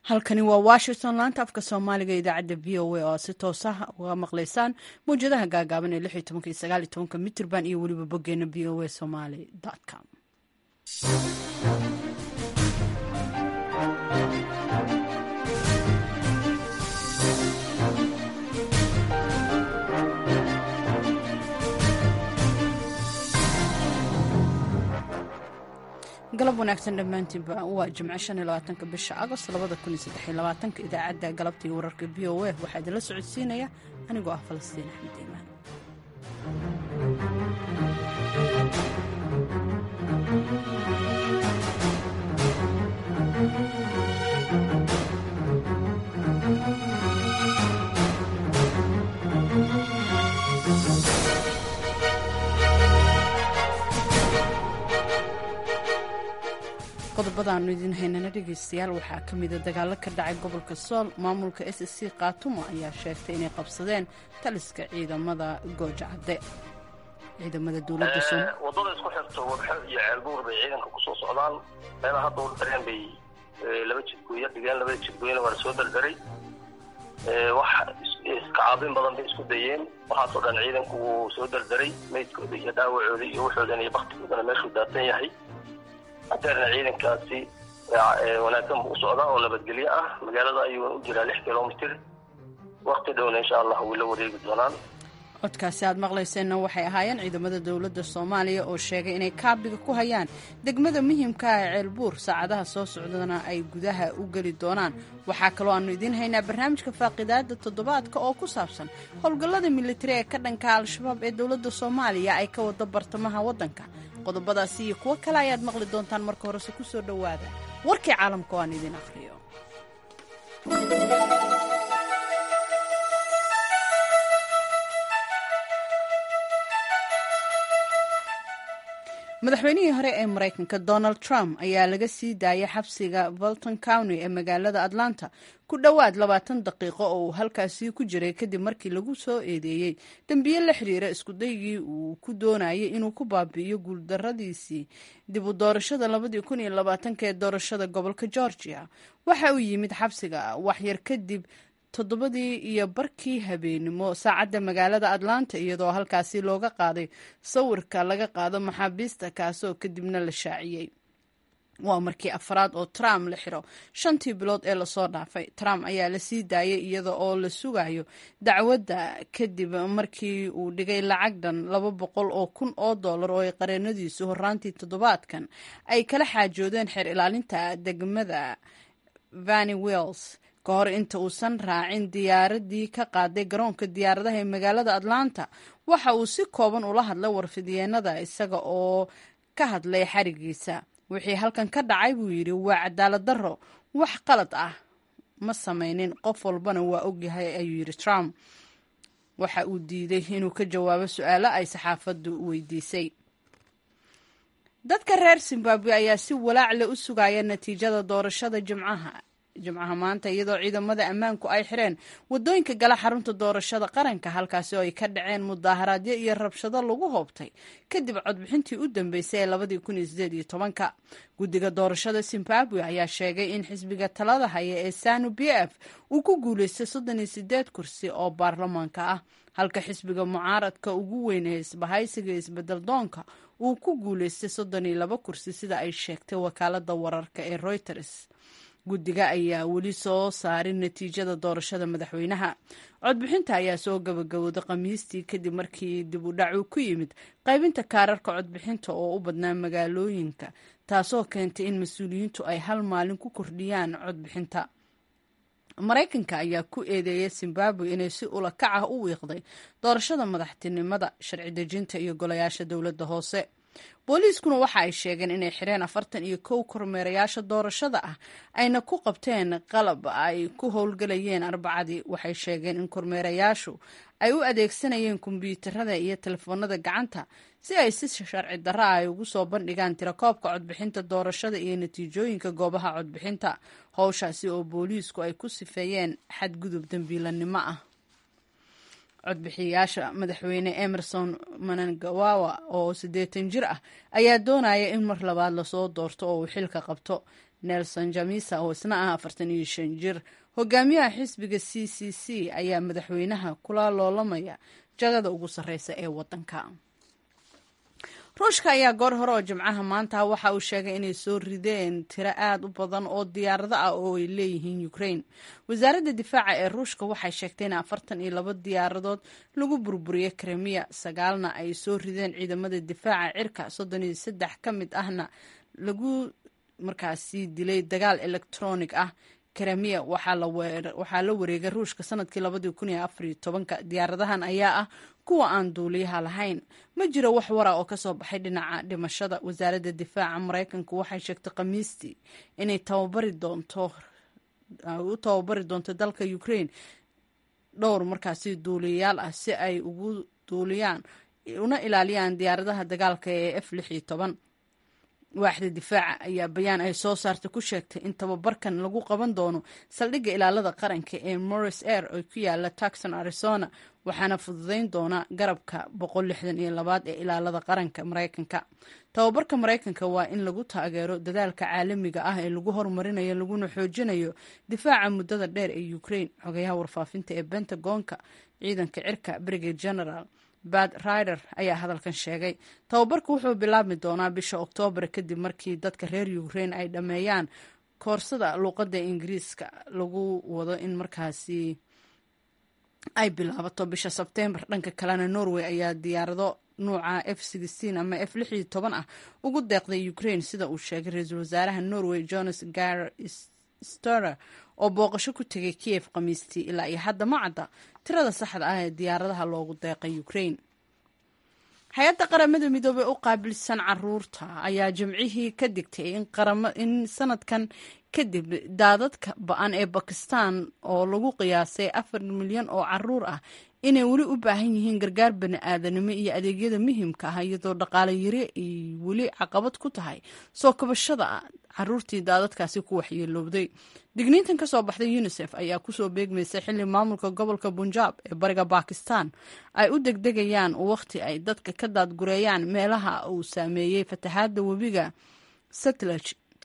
halkani waa washington laanta afka soomaaliga idaacadda v o a oo aad si toos ah uga maqlaysaan mawjadaha gaagaaban ee lix iyo tobanka iyo sagaal iyo tobanka mitrban iyo weliba boggeena v o a somaly com galab wanaagsan dhammaantiinba waa jimco shan iyo labaatanka bisha agost labada kun iyo saddex iyo labaatanka idaacadda galabta iyo wararka v o a waxaa idinla socodsiinaya anigoo ah falastiin axmed iimaan qodobadaanu idin haynana dhegaystayaal waxaa ka mida dagaalo ka dhacay gobolka sool maamulka s c kaatumo ayaa sheegtay inay qabsadeen taliska ciidamada gooja cadde ciidamada dowladda wadada isku xirto wabxo iyo ceelbuur bay ciidanka kusoo socdaan meela hadda u dareen bay laba jidgooyo dhigeen labada jidgooyona waa lasoo dardaray wax iska caabin badan bay isku dayeen waxaasoo dhan ciidanku wuu soo dardaray meydkooda iyo dhaawacooda iyo waxoodana iyo baktigoodana meeshuu daatan yahay hadeerna ciidankaasi wanaagsan buu u socdaa oo nabadgelyo ah magaalada ayuu u jiraa lix kilomitr wakti dhowna insha allah way la wareegi doonaan codkaasi aad maqlayseenna waxay ahaayeen ciidamada dowladda soomaaliya oo sheegay inay kaabiga ku hayaan degmada muhiimka ah ee ceelbuur saacadaha soo socdana ay gudaha u geli doonaan waxaa kaloo aanu idiin haynaa barnaamijka faaqidaada toddobaadka oo ku saabsan howlgallada militari ee ka dhanka al-shabaab ee dowladda soomaaliya ay ka wado bartamaha waddanka qodobadaasi iyo kuwo kale ayaad maqli doontaan marka horese ku soo dhowaada warkii caalamka oo aan idiin akhriyo madaxweynihii hore ee maraykanka donald trump ayaa laga sii daayay xabsiga bolton county ee magaalada atlanta ku dhowaad labaatan daqiiqo oo uu halkaasi ku jiray kadib markii lagu soo eedeeyey dembiye la xiriira iskudaygii uu ku doonayay inuu ku baabi'iyo guuldaradiisii dib u doorashada labadii kun iyo labaatanka ee doorashada gobolka georgia waxa uu yimid xabsiga waxyar kadib toddobadii iyo barkii habeenimo saacadda magaalada atlanta iyadoo halkaasi looga qaaday sawirka laga qaado maxaabiista kaasoo kadibna la shaaciyey waa markii afraad oo trump la xiro shantii bilood ee lasoo dhaafay trump ayaa la sii daayay iyada oo la sugayo dacwadda kadib markii uu dhigay lacag dhan laba boqol oo kun oo dollar oo ay qareenadiisu horaantii toddobaadkan ay kala xaajoodeen xeer ilaalinta degmada vani wells ka hor inta uusan raacin diyaaradii ka qaaday garoonka diyaaradaha ee magaalada atlanta waxa uu si kooban ula hadlay warfidyeennada isaga oo ka hadlay xarigiisa wixii halkan ka dhacay buu yidhi waa cadaalad darro wax qalad ah ma samaynin qof walbana waa ogyahay ayuu yidhi trump waxa uu diiday inuu ka jawaabo su-aalo ay saxaafaddu weydiisay dadka reer zimbabwe ayaa si walaacle u sugaya natiijada doorashada jimcaha jimcaha maanta iyadoo ciidamada ammaanku ay xireen wadooyinka gala xarunta doorashada qaranka halkaasi oo ay ka dhaceen mudaaharaadyo iyo rabshado lagu hoobtay kadib codbixintii u dambeysay ee labadii kun iyo sideed iyo tobanka guddiga doorashada zimbabwe ayaa sheegay in xisbiga talada haya ee sanu b f uu ku guuleystay soddon iyo sideed kursi oo baarlamaanka ah halka xisbiga mucaaradka ugu weyn ee isbahaysiga isbedel doonka uu ku guuleystay soddon iyo laba kursi sida ay sheegtay wakaalada wararka ee reuters guddiga ayaa weli soo saarin natiijada doorashada madaxweynaha codbixinta ayaa soo gabagabowday khamiistii kadib markii dib u dhac uu ku yimid qaybinta kaararka codbixinta oo u badnaa magaalooyinka taasoo keentay in mas-uuliyiintu ay hal maalin ku kordhiyaan codbixinta maraykanka ayaa ku eedeeyay zimbabwe inay si ula kac ah u wiiqday doorashada madaxtinimada sharci dejinta iyo golayaasha dowladda hoose booliiskuna waxa ay sheegeen inay xireen afartan iyo kow kormeerayaasha doorashada ah ayna ku qabteen qalab ay ku howlgelayeen arbacadii waxay sheegeen in kormeerayaashu ay u adeegsanayeen kombyuutarada iyo telefoonada gacanta si ay si sharci darro ah ay ugu soo bandhigaan tirakoobka codbixinta doorashada iyo natiijooyinka goobaha codbixinta howshaasi oo booliisku ay ku sifeeyeen xadgudub dembiilanimo ah codbixiyayaasha madaxweyne emerson manangawawa oo siddeetan jir ah ayaa doonaya in mar labaad lasoo doorto oo uu xilka qabto nelson jamisa oo isna ah afartan iyo shan jir hogaamiyaha xisbiga c c c ayaa madaxweynaha kula loolamaya jagada ugu sarreysa ee waddanka ruushka ayaa goor hore oo jimcaha maanta waxa uu sheegay inay soo rideen tiro aad u badan oo diyaarado ah oo ay leeyihiin ukraine wasaaradda difaaca ee ruushka waxay sheegtay in afartan iyo labo diyaaradood lagu burburiyey kremiya sagaalna ay soo rideen ciidamada difaaca cirka soddon iyo saddex ka mid ahna lagu markaasi dilay dagaal electronic ah kremiya waxaa la wareegay ruushka sanadkii labadii kun iyo afariyo tobanka diyaaradahan ayaa ah kuwa aan duuliyaha lahayn ma jiro wax wara oo kasoo baxay dhinaca dhimashada wasaaradda difaaca maraykanka waxay sheegtay khamiistii inay tababari doonto u tababari doonto dalka ukraine dhowr markaasi duuliyayaal ah si ay ugu duuliyaan una ilaaliyaan diyaaradaha dagaalka ee f lix iyo toban waaxda difaaca ayaa bayaan ay soo saartay ku sheegtay in tababarkan lagu qaban doono saldhigga ilaalada qaranka ee morris air oo ku yaala tucson arizona waxaana fududeyn doona garabka boqol lixdan iyo labaad ee ilaalada qaranka maraykanka tababarka maraykanka waa in lagu taageero dadaalka caalamiga ah ee lagu horumarinayo laguna xoojinayo difaaca muddada dheer ee ukraine xogayaha warfaafinta ee bentagonka ciidanka cirka brigade general bad rider ayaa hadalkan sheegay tababarku wuxuu bilaabmi doonaa bisha oktoobar kadib markii dadka reer ukraine ay dhammeeyaan koorsada luuqadda ingiriiska lagu wado in markaasi ay bilaabato bisha sebtembar dhanka kalena norway ayaa diyaarado nuuca f ama f lix iyo toban ah ugu deeqday ukraine sida uu sheegay ra-iisul wasaaraha norway jonas gar storer oo booqasho ku tegay kiev khamiistii ilaa iyo hadda ma cadda tirada saxda ah ee diyaaradaha loogu deeqay ukraine hay-adda qaramada midoobey u qaabilsan caruurta ayaa jimcihii ka digtay in sanadkan kadib daadadka ba-an ee bakistan oo lagu qiyaasay afar milyan oo caruur ah inay weli u baahan yihiin gargaar bani-aadanimo iyo adeegyada muhiimka ah iyadoo dhaqaale yari ay weli caqabad ku tahay soo kabashada caruurtii daadadkaasi ku waxyeelowday digniintan ka soo baxday unisef ayaa kusoo beegmaysay xilli maamulka gobolka bunjaab ee bariga bakistan ay u degdegayaan wakhti ay dadka ka daadgureeyaan meelaha uu saameeyey fatahaadda webiga setlaj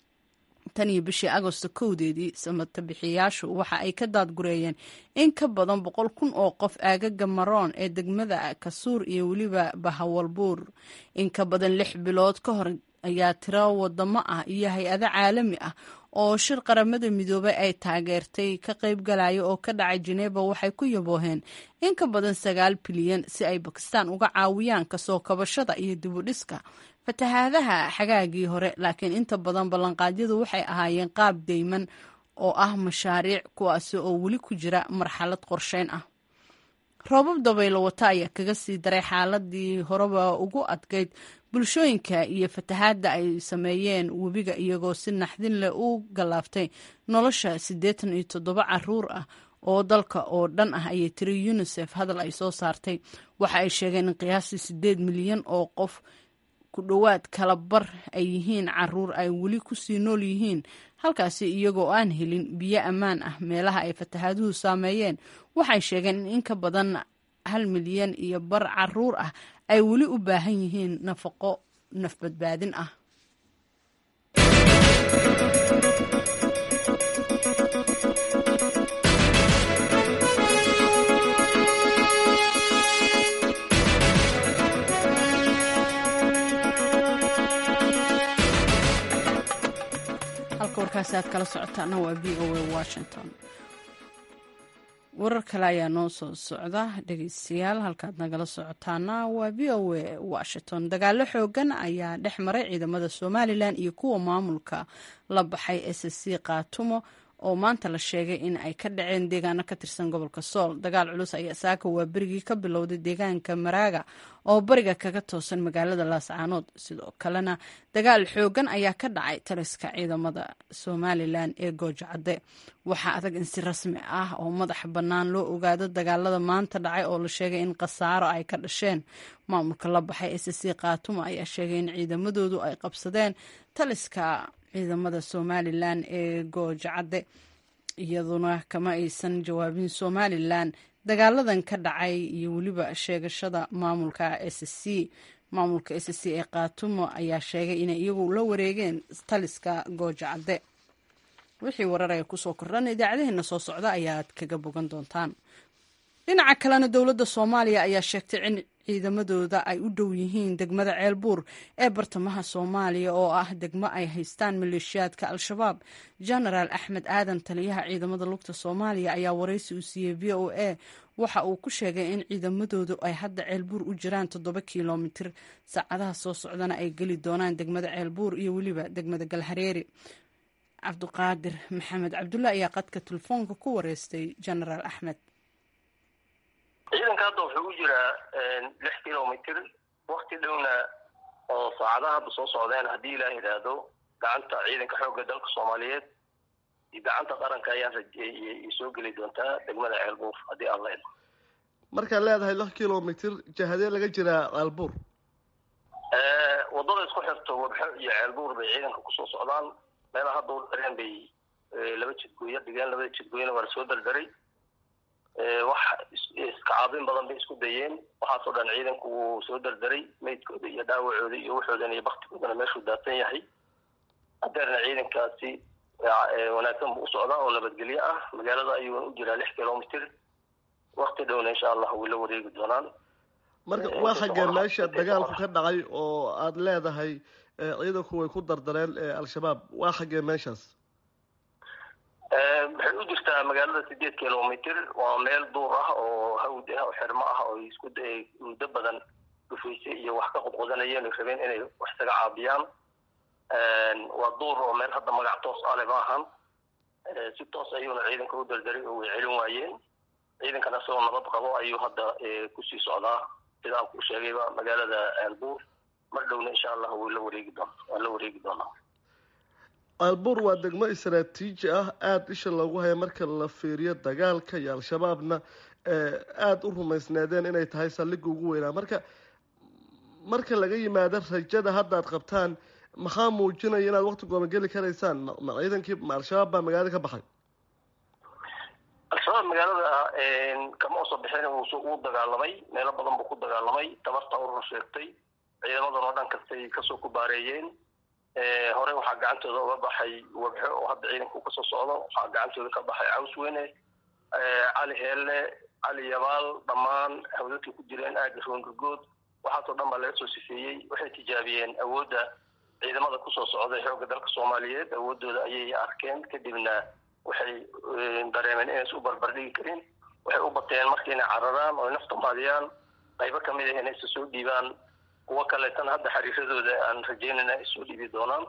tan iyo bishii agosto kowdeedii samata bixiyaashu waxa ay ka daadgureeyeen in ka badan boqol kun oo qof aagaga maroon ee degmada kasuur iyo weliba bahawalbuur in ka badan lix bilood ka hor ayaa tiro wadamo ah iyo hay-ado caalami ah oo shir qaramada midoobay ay taageertay ka qayb galaya oo ka dhacay jeneba waxay ku yabooheen in ka badan sagaal bilyan si ay bakistan uga caawiyaan kasoo kabashada iyo dibudhiska fatahaadaha xagaagii hore laakiin inta badan ballanqaadyadu waxay ahaayeen qaab deyman oo ah mashaariic kuwaasi oo weli ku jira marxalad qorsheyn ah roobab dabaylo wata ayaa kaga sii daray xaaladii horeba ugu adkayd bulshooyinka iyo fatahaadda ay sameeyeen webiga iyagoo si naxdin leh u gallaaftay nolosha siddeetan iyo toddoba caruur ah oo dalka oo dhan ah ayay tiri unisef hadal ay soo saartay waxa ay sheegeen in qiyaastii siddeed milyan oo qof ku dhowaad kala bar ay yihiin caruur ay weli kusii nool yihiin halkaasi iyagoo aan helin biyo ammaan ah meelaha ay fatahaaduhu saameeyeen waxay sheegeen in in ka badan hal milyan iyo bar caruur ah ay weli u baahan yihiin nafaqo nafbadbaadin ah halka warkaasi aad kala socotaana waa v o a washington warar kale ayaa noo soo socda dhegeystayaal halkaad nagala socotaana waa v o a washington dagaalo xoogan ayaa dhex maray ciidamada somalilan iyo kuwa maamulka la baxay s c kaatumo oo maanta la sheegay in ay ka dhaceen deegaano ka tirsan gobolka sool dagaal culus ayaa saaka waa berigii ka bilowday deegaanka maraaga oo bariga kaga toosan magaalada laascaanood sidoo kalena dagaal xoogan ayaa ka dhacay taliska ciidamada somalilan ee goojacadde waxaa adag in si rasmi ah oo madax bannaan loo ogaado dagaalada maanta dhacay oo la sheegay in khasaaro ay ka dhasheen maamulka la baxay s c kaatumo ayaa sheegay in ciidamadoodu ay qabsadeen taliska ciidamada somalilan ee goojacadde iyaduna kama aysan jawaabin somalilan dagaaladan ka dhacay iyo weliba sheegashada maamulka s c maamulka s c ee kaatumo ayaa sheegay inay iyagu la wareegeen taliska goojacadde wixii wararaya kusoo kordhan idaacadaheena soo socda ayaad kaga bogan doontaan dhinaca kalena dowladda soomaaliya ayaa sheegtay in ciidamadooda ay u dhow yihiin degmada ceelbuur ee bartamaha soomaaliya oo ah degmo ay haystaan maleeshiyaadka al-shabaab genaraal axmed aadan taliyaha ciidamada lugta soomaaliya ayaa waraysi uu siiyey v o a waxa uu ku sheegay in ciidamadoodu ay hadda ceelbuur u jiraan toddoba kilomitir saacadaha soo socdana ay geli doonaan degmada ceelbuur iyo weliba degmada galhareeri cabdiqaadir maxamed cabdulla ayaa qadka telefoonka ku wareystay genaraal axmed ciidanka hadda wuxuu u jiraa lix kilomitr wakti dhowna oo saacadaha hadda soo socdeen haddii ilaa yidhaahdo gacanta ciidanka xoogga dalka soomaaliyeed iyo gacanta qaranka ayaan rajeeyay soo geli doontaa degmada ceelbuur haddii aan la idmo markaad leedahay lix kilomitr jahadee laga jiraa ceelbuur waddada isku xirto wabxo iyo ceelbuur bay ciidanka kusoo socdaan meelaha hadda u dareen bay laba jidgooyo dhigeen labada jidgooyona waa lasoo dardaray wax iska caabin badan bay isku dayeen waxaasoo dhan ciidanku wuu soo dardaray meydkooda iyo dhaawacooda iyo waxoodan iyo baktigoodana meeshuu daadsan yahay hadeerna ciidankaasi wanaagsan buu u socdaa oo nabadgelyo ah magaalada ayuuna u jiraa lix kilomitr wakti dhowna insha allah way la wareegi doonaan marka waa xaggee meesha dagaalku ka dhacay oo aada leedahay ciidanku way ku dardareen al-shabaab waa xaggee meeshaas waxay u jirtaa magaalada sideed kilomitr waa meel duur ah oo hawd ah oo xirmo ah oo isku muddo badan dhufaysay iyo wax ka qodqodanayeen ay rabeen inay wax isaga caabiyaan waa duur oo meel hadda magac toos ale ma ahan si toos ayuuna ciidanka u dardaray oo way celin waayeen ciidankana isagoo nabad qabo ayuu hadda kusii socdaa sida aan ku sheegayba magaalada ceelbuur mar dhowna insha allah way la wareegi doon waan la wareegi doonaa ceelbuur waa degmo istaraatiiji ah aada isha loogu haya marka la fiiriyo dagaalka iyo al-shabaabna aada u rumaysneedeen inay tahay saldhigga ugu weynaa marka marka laga yimaado rajada haddaad qabtaan maxaa muujinaya inaad wakti gooma geli karaysaan ma ciidankii ma al-shabaab baa magaalada ka baxay al-shabaab magaalada kama uso bixin uu dagaalamay meelo badan buu ku dagaalamay tabarta urur sheegtay ciidamadan oo dhan kastay kasoo ku baareeyeen horey waxaa gacantooda uga baxay wabxo oo hadda ciidanku kasoo socdo waxaa gacantooda ka baxay cawsweyne cali heelle cali yabaal dhammaan hawdadkay ku jireen aaga roongagood waxaasoo dhan baa laga soo sifeeyey waxay tijaabiyeen awoodda ciidamada kusoo socday xoogga dalka soomaaliyeed awoodooda ayay arkeen kadibna waxay dareemeen inaysa u barbardhigi karin waxay u bateen marka inay cararaan oo nafta maadiyaan qaybo kamid ah inaysa soo dhiibaan kuwo kaleetana hadda xariiradooda aan rajeynayna ay soo dhiibi doonaan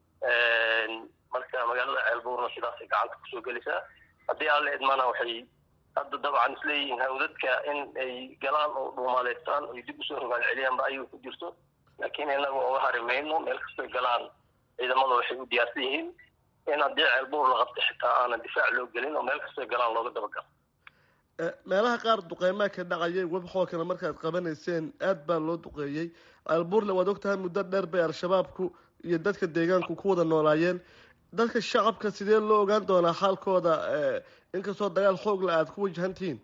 marka magaalada ceelbuurna sidaasay gacanta kusoo gelaysaa haddii aan la idmana waxay hadda dabcan isleeyihiin hawdadka in ay galaan oo dhuumaaleystaan oy dib usoo rogaal celiyaanba ayuu ku jirto laakiin inaga oga hari mayno meel kastoy galaan ciidamada waxay u diyaarsan yihiin in haddii ceelbuur la qabto xitaa aanan difaac loo gelin oo meel kastoy galaan looga dabagalo meelaha qaar duqeymaa ka dhacayay webxookana markaad qabanayseen aad baa loo duqeeyey ceelbuurle waad ogtahay muddo dheer bay al-shabaabku iyo dadka deegaanku ku wada noolaayeen dadka shacabka sidee loo ogaan doonaa xaalkooda inkastoo dagaal xoogla aada ku wajahan tihiin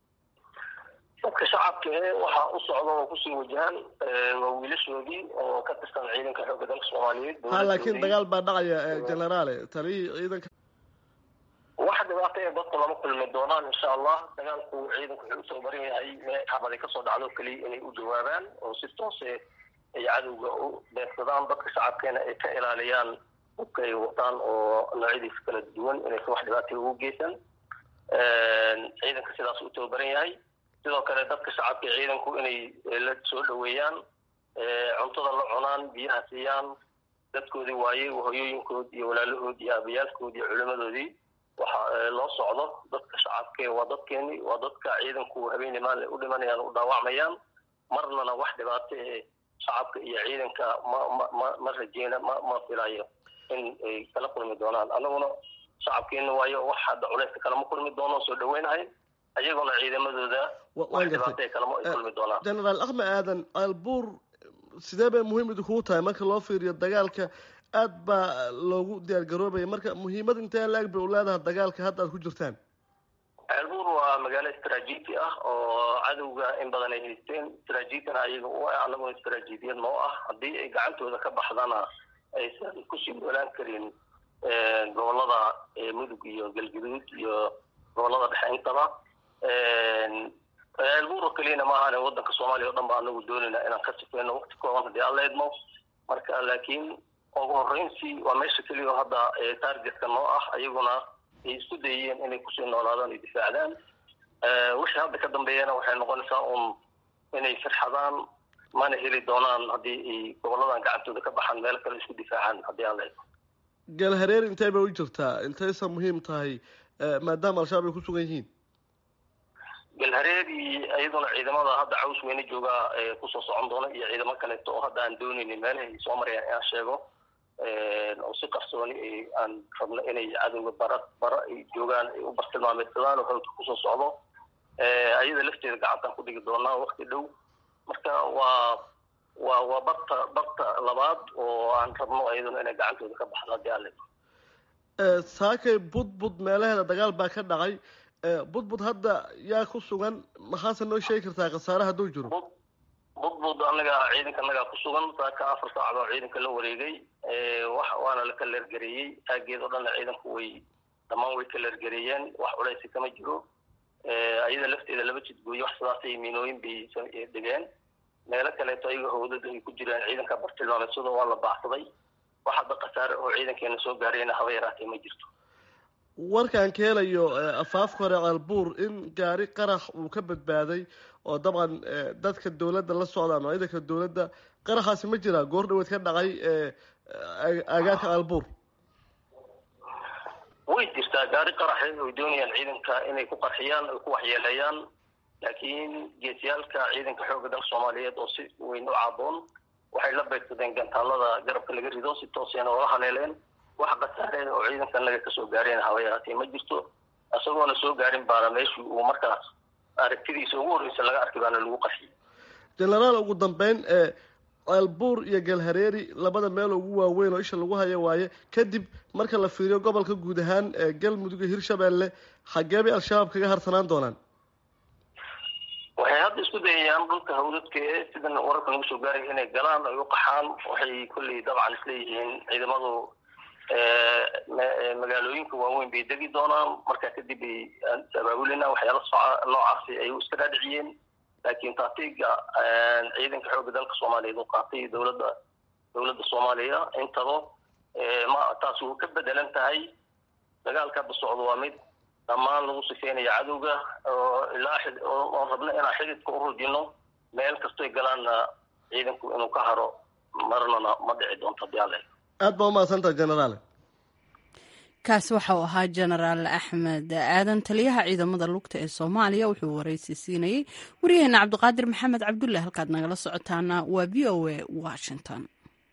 dadka shacabka e waxaa u socda oo kusii wajahan waa wiilashoodii oo ka tirsan ciidanka xoogga dalka soomaaliyeed ha laakiin dagaal baa dhacaya generaale taliyihii ciidanka wax dhibaato ee dadku lama kulmi doonaan insha allah dagaalku ciidanku wuxuu usoo baran yahay xabaday kasoo dhacdo keliya inay u jawaabaan oo si toose ay cadowga u beegsadaan dadka shacabkeena ay ka ilaaliyaan hubka ay wataan oo noocyadiisa kala duwan inaysan wax dhibaatay ugu geysan ciidanka sidaas u tababaran yahay sidoo kale dadka shacabka ciidanku inay la soo dhaweeyaan cuntada la cunaan biyaha siiyaan dadkoodii waayey hoyooyinkood iyo walaalahood iyo aabayaalkood iyo culimadoodii waxa loo socdo dadka shacabke waa dadkeeni waa dadka ciidanku habeenii maalin u dhimanayaan u dhaawacmayaan marnana wax dhibaato ee shacabka iyo ciidanka ma ma ma ma rajeyna ma ma filayo in ay kala kulmi doonaan anaguna shacabkeena waayo wax hadda culeyska kalama kulmi doono soo dhaweynahay ayaguna ciidamadooda wax dhibaato kalama ay kulmi doonaan generaal axmed aadan albuur sidee bay muhiim idinkugu tahay marka loo fiiriyo dagaalka aad baa loogu diyaar garoobaya marka muhiimad intee la-eg bay u leedahay dagaalka hadda aad ku jirtaan ceelbuur waa magaalo istraatiiji ah oo cadowga in badan ay haysteen istraatiijina ayaga u ah anaguna istraatiijiyad noo ah haddii ay gacantooda ka baxdana aysan kusii noolaan karin gobolada mudug iyo galguduud iyo gobolada dhexe intaba ceelbuur oo keliyana maahan wadanka soomaaliya o dhan ba anagu doonayna inaan ka sifeyno wakti kooban haddii alla idmo marka laakiin ugu horreynsi waa meesha keliya oo hadda targetka noo ah ayaguna ay isku dayeen inay kusii noolaadaan iyo difaacdaan wixii hadda ka dambeeyana waxay noqonaysaa un inay firxadaan mana heli doonaan haddii ay goboladan gacantooda ka baxaan meel kale isku difaacaan haddii aan la idmo galhareer intee bay u jirtaa intaysa muhiim tahay maadaama al-shabaab ay ku sugan yihiin galhareeri iyaduna ciidamada hadda caws weyne joogaa kusoo socon doona iyo ciidamo kaleeto oo hadda aan dooneynin meelahay soo marayaan inaan sheego oo si qarsooni aan rabno inay cadowga bara bara ay joogaan ay u bartilmaameedsadaan oo hawdka kusoo socdo ayada lafteeda gacantaan ku dhigi doonaa wakti dhow marka waa waa waa barta barta labaad oo aan rabno iyaduna inay gacantooda ka baxdo haddii aan la saakay budbud meelaheeda dagaal baa ka dhacay budbud hadda yaa ku sugan maxaase noo sheegi kartaa khasaare hadduu jiro budbud anaga ciidanka anagaa ku sugan saaka afar saacad oo ciidanka la wareegay wax waana la kaleergareeyey aageed oo dhanna ciidanku way dhammaan way kaleergareeyeen wax culeysi kama jiro ayada lafteeda laba jidgooyo wax sidaasay miinooyin bay dhigeen meelo kaleeto ayaga howdada ay ku jiraan ciidanka bartilmaameedsada waa la baacsaday wax hadda khasaare oo ciidankeena soo gaarayna haba yaraatee ma jirto warkaan ka helayo afaafka hore ceelbuur in gaari qarax uu ka badbaaday oo dabcan dadka dawladda la socda ama ciidanka dawladda qaraxaasi ma jiraa goor dhaweed ka dhacay agaarka ceelbuur way jirtaa gaari qaraxe oy doonayaan ciidanka inay ku qarxiyaan oy ku waxyeeleeyaan laakiin geesiyaalka ciidanka xoogga dalka soomaaliyeed oo si weyn u caaboon waxay la beegsadeen gantaalada garabka laga rido si toosena oola haleeleen wax khasaare oo ciidanka naga kasoo gaareen haba yaraatee ma jirto isagoona soo gaarin baana meeshii uu markaas aragtidiisa ugu horreysa laga arkay baana lagu qarxiyay genaraal ugu dambeyn ceelbuur iyo galhareeri labada meel ugu waaweyn oo isha lagu haya waaye kadib marka la fiiriyo gobolka guud ahaan galmudug iyo hirshabeelle xaggee bay al-shabaab kaga harsanaan doonaan waxay hadda isku dayayaan dhulka hawdadka ee sidan wararka nagu soo gaaraya inay galaan ay u qaxaan waxay kolley dabcan isleeyihiin ciidamadu magaalooyinka waaweyn bay degi doonaan markaa kadib ay abaabulina waxyaala soca noocaasi ay iska dhaadhiciyeen laakiin taatiga ciidanka xoogga dalka soomaaliyeed oo qaatay dowladda dowladda soomaaliya intaba ma taas uu ka bedelan tahay dagaalka hadda socdo waa mid dhammaan lagu sifeynayo cadowga oo ilaa oon rabno inaan xididka u rujino meel kastoy galaanna ciidanku inuu ka haro marnana ma dhici doonto hadii alle aada baa umahadsantaha genaraale kaasi waxa uu ahaa genaraal axmed aadan taliyaha ciidamada lugta ee soomaaliya wuxuu waraysi siinayey waryaheena cabdiqaadir maxamed cabdulle halkaad nagala socotaana waa v o a washington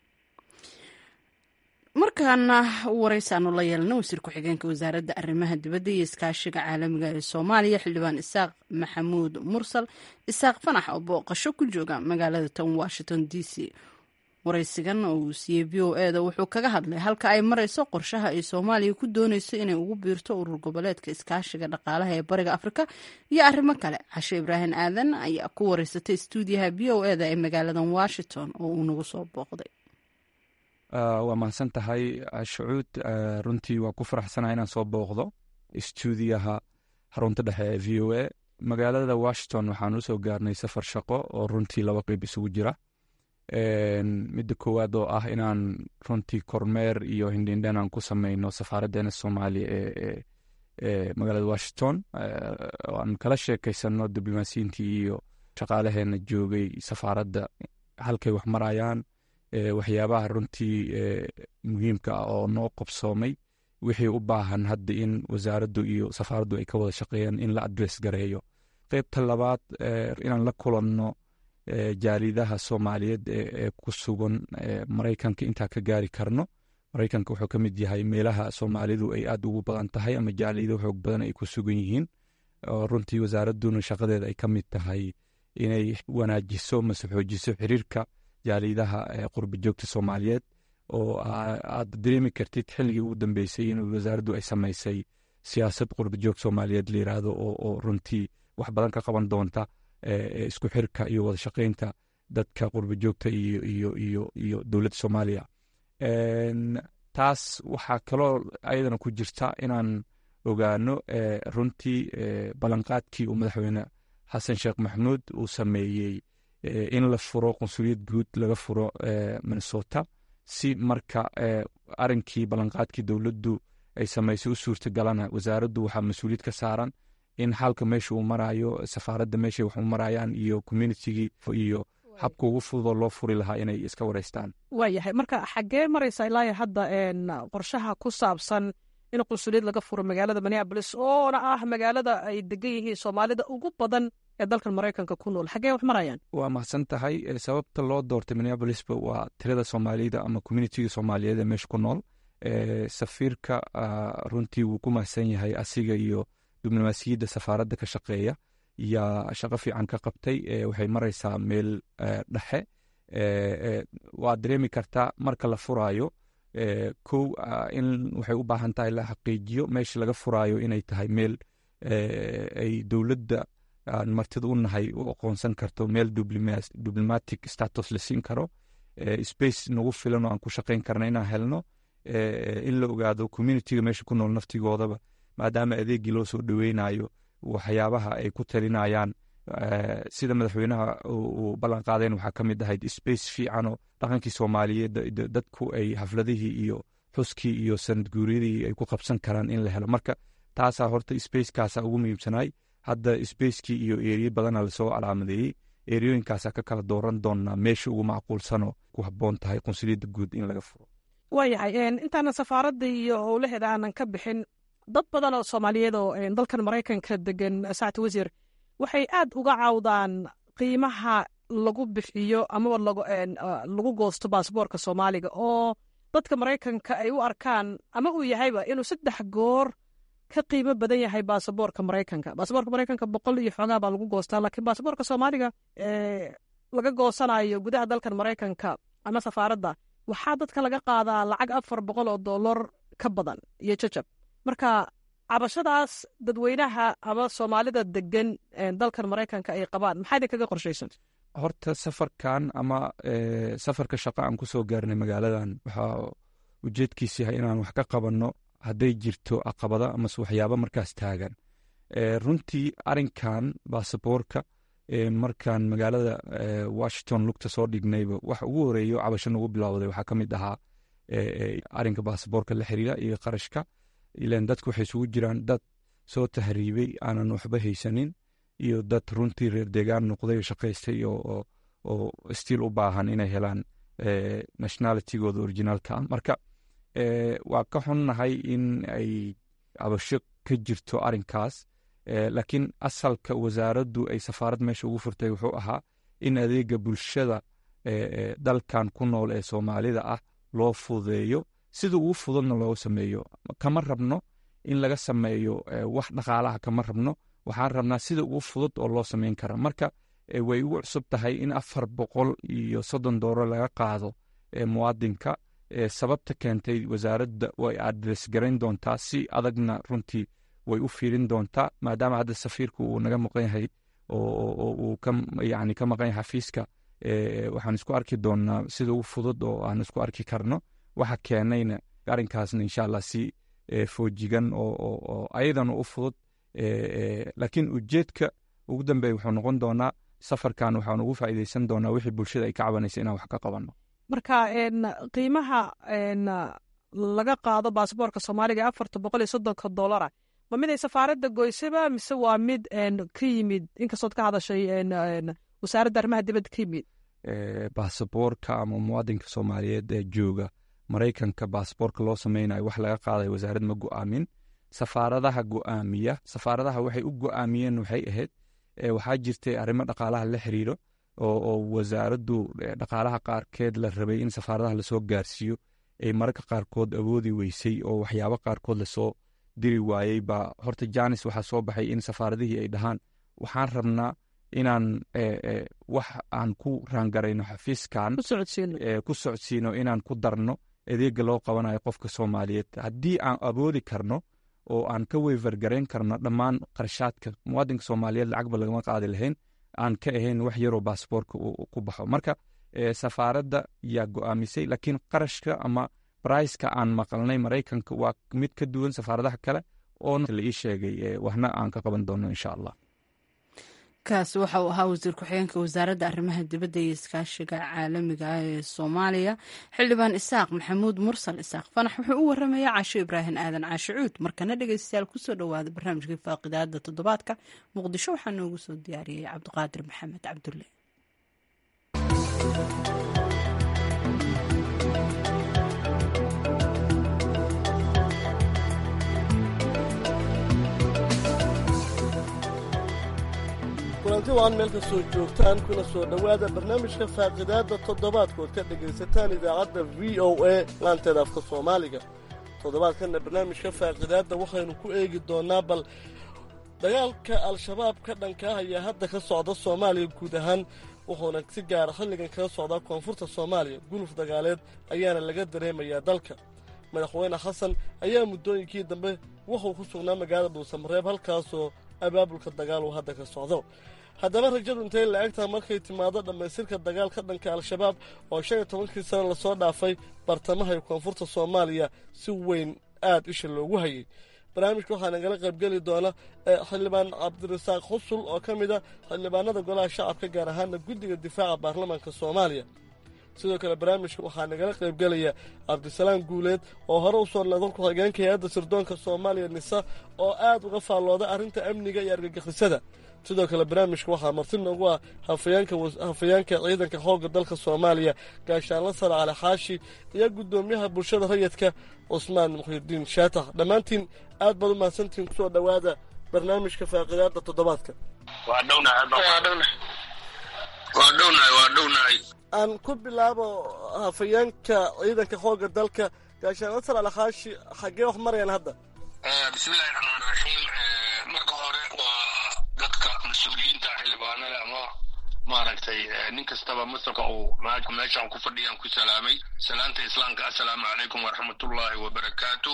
markaana waraysaanu la yeelna wasiir ku-xigeenka wasaaradda arrimaha dibadda iyo iskaashiga caalamiga ee soomaaliya xildhibaan isaaq maxamuud mursal isaaq fanax oo booqasho ku jooga magaalada tan washington d c waraysigan oo uu siiyey v o e da wuxuu kaga hadlay halka ay marayso qorshaha ay soomaaliya ku dooneyso inay ugu biirto urur goboleedka iskaashiga dhaqaalaha ee bariga afrika iyo arrimo kale cashe ibraahim aadan ayaa ku wareysatay stuudiyaha v o e da ee magaaladan washington oo uu nagu soo booqday waa mahadsan tahay shucuud runtii waa ku faraxsanaha inaan soo booqdo stuudiyaha xarunta dhexe ee v o a magaalada washington waxaan usoo gaarnay safar shaqo oo runtii laba qeyb isugu jira midda koowaad oo ah inaan runtii kormeer iyo hindhindhan aan ku sameyno safaaraddeena soomaaliya ee magaalada washington aan kala sheekeysano diblomaasiyiintii iyo shaqaalaheena joogay safaaradda halkay wax marayaan waxyaabaha runtii muhiimka ah oo noo qabsoomay wixii u baahan hadda in wasaaraddu iyo safaaraddu ay ka wada shaqeeyaan in la adress gareeyo qeybta labaad inaan la kulanno jaalidaha soomaaliyeed ee ku sugan maraykanka intaa ka gaari karno maraykanka wuxuu ka mid yahay meelaha soomaalidu ay aad ugu badan tahay ama jaalido xoog badan ay ku sugan yihiin runtii wasaaradduna shaqadeeda ay ka mid tahay inay wanaajiso mase xoojiso xiriirka jaalidaha qurba joogta soomaaliyeed oo aad dareemi kartid xilligii ugu dambeysay in wasaaraddu ay samaysay siyaasad qurba joog soomaaliyeed la yiraahdo oo runtii wax badan ka qaban doonta isku xirka iyo wada shaqeynta dadka qurba joogta iyo iyo iyo iyo dowladda soomaaliya taas waxaa kaloo ayadana ku jirta inaan ogaano runtii ballanqaadkii uu madaxweyne xasan sheekh maxamuud uu sameeyey in la furo qunsuliyad guud laga furo minnesota si marka arinkii ballanqaadkii dowladdu ay samaysay u suurtagalana wasaaraddu waxaa mas-uuliyad ka saaran in xalka meesha uu marayo safaaradda meeshay wax u marayaan iyo communitigii iyo habka ugu fududoo loo furi lahaa inay iska wareystaan waayahay marka xaggee maraysa ilaa hadda qorshaha ku saabsan in qunsuliyad laga furo magaalada minneabolis oona ah magaalada ay degan yihiin soomaalida ugu badan ee dalkan maraykanka ku nool xaggee wax marayaan waa mahadsan tahay sababta loo doortay minneabolisba waa tirada soomaalida ama communitiga soomaaliyeed ee meesha ku nool safiirka runtii wuu ku mahadsan yahay asiga iyo diblomaasiyadda safaaradda ka shaqeeya yaa shaqo fiican ka qabtay waxay maraysaa meel dhexe waad dareemi kartaa marka la furaayo kow in waxay u baahan tahay la xaqiijiyo meesha laga furaayo inay tahay meel ay dowladda aan martida u nahay u aqoonsan karto meel diplomatic status la siin karo space nagu filan oo aan ku shaqayn karna inaan helno in la ogaado communitiga meesha ku nool naftigoodaba maadaama adeegii loo soo dhoweynayo waxyaabaha ay ku talinayaan sida madaxweynaha uu ballan qaadeen waxaa ka mid ahayd space fiicanoo dhaqankii soomaaliyeed dadku ay xafladihii iyo xuskii iyo sanad guuryadii ay ku qabsan karaan in la helo marka taasaa horta spacekaasa ugu muhiimsanay hadda spacekii iyo eriye badana lasoo calaamadeeyey eriyooyinkaasaa ka kala dooran doonaa meesha ugu macquulsanoo ku habboon tahay qunsuliyadda guud in laga furo waayahay intaanan safaaradda iyo howlaheeda aanan ka bixin dad badan oo soomaaliyeed oo dalkan maraykanka degan saacti wasiir waxay aad uga caawdaan qiimaha lagu bixiyo amaba lagu goosto baasboorka soomaaliga oo dadka maraykanka ay u arkaan ama uu yahayba inuu saddex goor ka qiimo badan yahay baasaboorka maraykanka baasaboorka maraykanka boqol iyo xoogaa baa lagu goostaa laakiin baasaboorka soomaaliga laga goosanayo gudaha dalkan maraykanka ama safaaradda waxaa dadka laga qaadaa lacag afar boqol oo dollar ka badan iyo jajab marka cabashadaas dadweynaha ama soomaalida degan dalkan maraykanka ay qabaan maxaa idin kaga qorshaysan horta safarkan ama safarka shaqa aan ku soo gaarnay magaaladan waxaa ujeedkiis yahay inaan wax ka qabanno hadday jirto caqabada amase waxyaaba markaas taagan runtii arinkan baasaboorka markaan magaalada washington lugta soo dhignayba wax ugu horeeyo cabasho nagu bilowday waxaa ka mid ahaa arinka baasaboorka la xiriira iyo qarashka ilan dadku waxay isugu jiraan dad soo tahriibay aanan waxba haysanin iyo dad runtii reer deegaan noqday oo shaqaystay oo stiil u baahan inay helaan nationalitigooda originaalka ah marka waa ka xunnahay in ay cabasho ka jirto arinkaas laakiin asalka wasaaraddu ay safaarad meesha ugu furtay wuxuu ahaa in adeega bulshada dalkan ku nool ee soomaalida ah loo fududeeyo sida ugu fududna loo sameeyo kama rabno in laga sameeyo wax dhaqaalaha kama rabno waxaan rabnaa sida ugu fudud oo loo sameyn kara marka way ugu cusub tahay in afar boqol iyo soddon dooro laga qaado muwaadinka sababta keentay wasaaradda way adres garayn doontaa si adagna runtii way u fiirin doontaa maadaama hadda safiirku uu naga maqan yahay oo uu yani ka maqan yahay xafiiska waxaan isku arki doonaa sida ugu fudud oo aan isku arki karno waxa keenayna arrinkaasna insha allah si foojigan oo ayadana u fudud laakiin ujeedka ugu dambeeya wuxuu noqon doonaa safarkan waxaan ugu faa'iideysan doonaa wixii bulshada ay ka cabanaysa inaan wax ka qabanno marka qiimaha laga qaado baasaboorka soomaaliga afarta boqol iyo soddonka dollara ma mid ay safaaradda goysaba mise waa mid ka yimid inkastood ka hadashay wasaaradda arrimaha dibadda ka yimid baasaboorka ama muwaadinka soomaaliyeed ee jooga maraykanka baasaboorka loo sameynayo wax laga qaadayo wasaarad ma go'aamin safaaradaha go'aamiya safaaradaha waxay u go'aamiyeen waxay ahayd waxaa jirtay arrimo dhaqaalaha la xiriiro oo wasaaraddu dhaqaalaha qaarkeed la rabay in safaaradaha lasoo gaarsiiyo ay mararka qaarkood awoodi weysay oo waxyaabo qaarkood lasoo diri waayey baa horta janis waxaa soo baxay in safaaradihii ay dhahaan waxaan rabnaa inaan wax aan ku raangarayno xafiiskan ku socodsiino inaan ku darno adeega loo qabanayo qofka soomaaliyeed haddii aan awoodi karno oo aan ka weyfargarayn karno dhammaan qarshaadka muwaadinka soomaaliyeed lacagba lagama qaadi lahayn aan ka ahayn wax yaroo baasboorka ku baxo marka safaaradda yaa go'aamisay laakiin qarashka ama briceka aan maqalnay maraykanka waa mid ka duwan safaaradaha kale oo la ii sheegay waxna aan ka qaban doono insha allah kaas waxa uu ahaa wasiir ku-xigeenka wasaaradda arrimaha dibadda iyo iskaashiga caalamiga ah ee soomaaliya xildhibaan isaaq maxamuud mursal isaaq fanax wuxuu u waramayaa caasho ibraahim aadan caasho cuud markana dhegeystayaal kusoo dhowaada barnaamijkii faaqidaada toddobaadka muqdisho waxaa noogu soo diyaariyey cabdiqaadir maxamed cabdulle kulanti waan meel ka soo joogtaan kuna soo dhowaada barnaamijka faaqidaadda toddobaadkood ka dhegaysataan idaacadda v o a laanteeda afka soomaaliga toddobaadkanna barnaamijka faaqidaadda waxaynu ku eegi doonnaa bal dagaalka al-shabaab ka dhanka ah ayaa hadda ka socda soomaaliya guud ahaan wuxuuna si gaara xilligan kaga socdaa koonfurta soomaaliya guluf dagaaleed ayaana laga dareemayaa dalka madaxweyne xasan ayaa muddooyinkii dambe wuxuu ku sugnaa magaalada dhuusamareeb halkaasoo abaabulka dagaal uu hadda ka socdo haddaba rajadu intay la eg tahay markay timaado dhammaystirka dagaal ka dhanka al-shabaab oo shan iyo tobankii sano lasoo dhaafay bartamaha iyo koonfurta soomaaliya si weyn aad isha loogu hayay barnaamijka waxaa nagala qaybgeli doona xildhibaan cabdirasaaq xusul oo ka mid a xildhibaanada golaha shacabka gaar ahaana guddiga difaaca baarlamaanka soomaaliya sidoo kale barnaamijka waxaa nagala qaybgelaya cabdisalaam guuleed oo hore usoo noqdan ku-xigeenka hay-adda sirdoonka soomaaliya nisa oo aad uga faallooda arrinta amniga iyo argagixisada sidoo kale barnaamijka waxaa marti noogu ah hafayeenka ciidanka xoogga dalka soomaaliya gaashaanla sare cali xaashi iyo guddoomiyaha bulshada rayidka cusmaan muxyidiin shaatax dhammaantiin aad baad u mahadsantihiin kusoo dhowaada barnaamijka faaqidaada toddobaadka aan ku bilaabo hafayeenka ciidanka xoogga dalka gaashaanla sare cali xaashi xaggee wax marayaan hadda bismillahi raxmaan raxiim marka hore waa dadka mas-uuliyiinta xildhibaanada ama maaragtay nin kastaba masalka uu meeshaan ku fadhiyaan ku salaamay salaanta islaamka assalaamu calaykum waraxmatullaahi wabarakaatu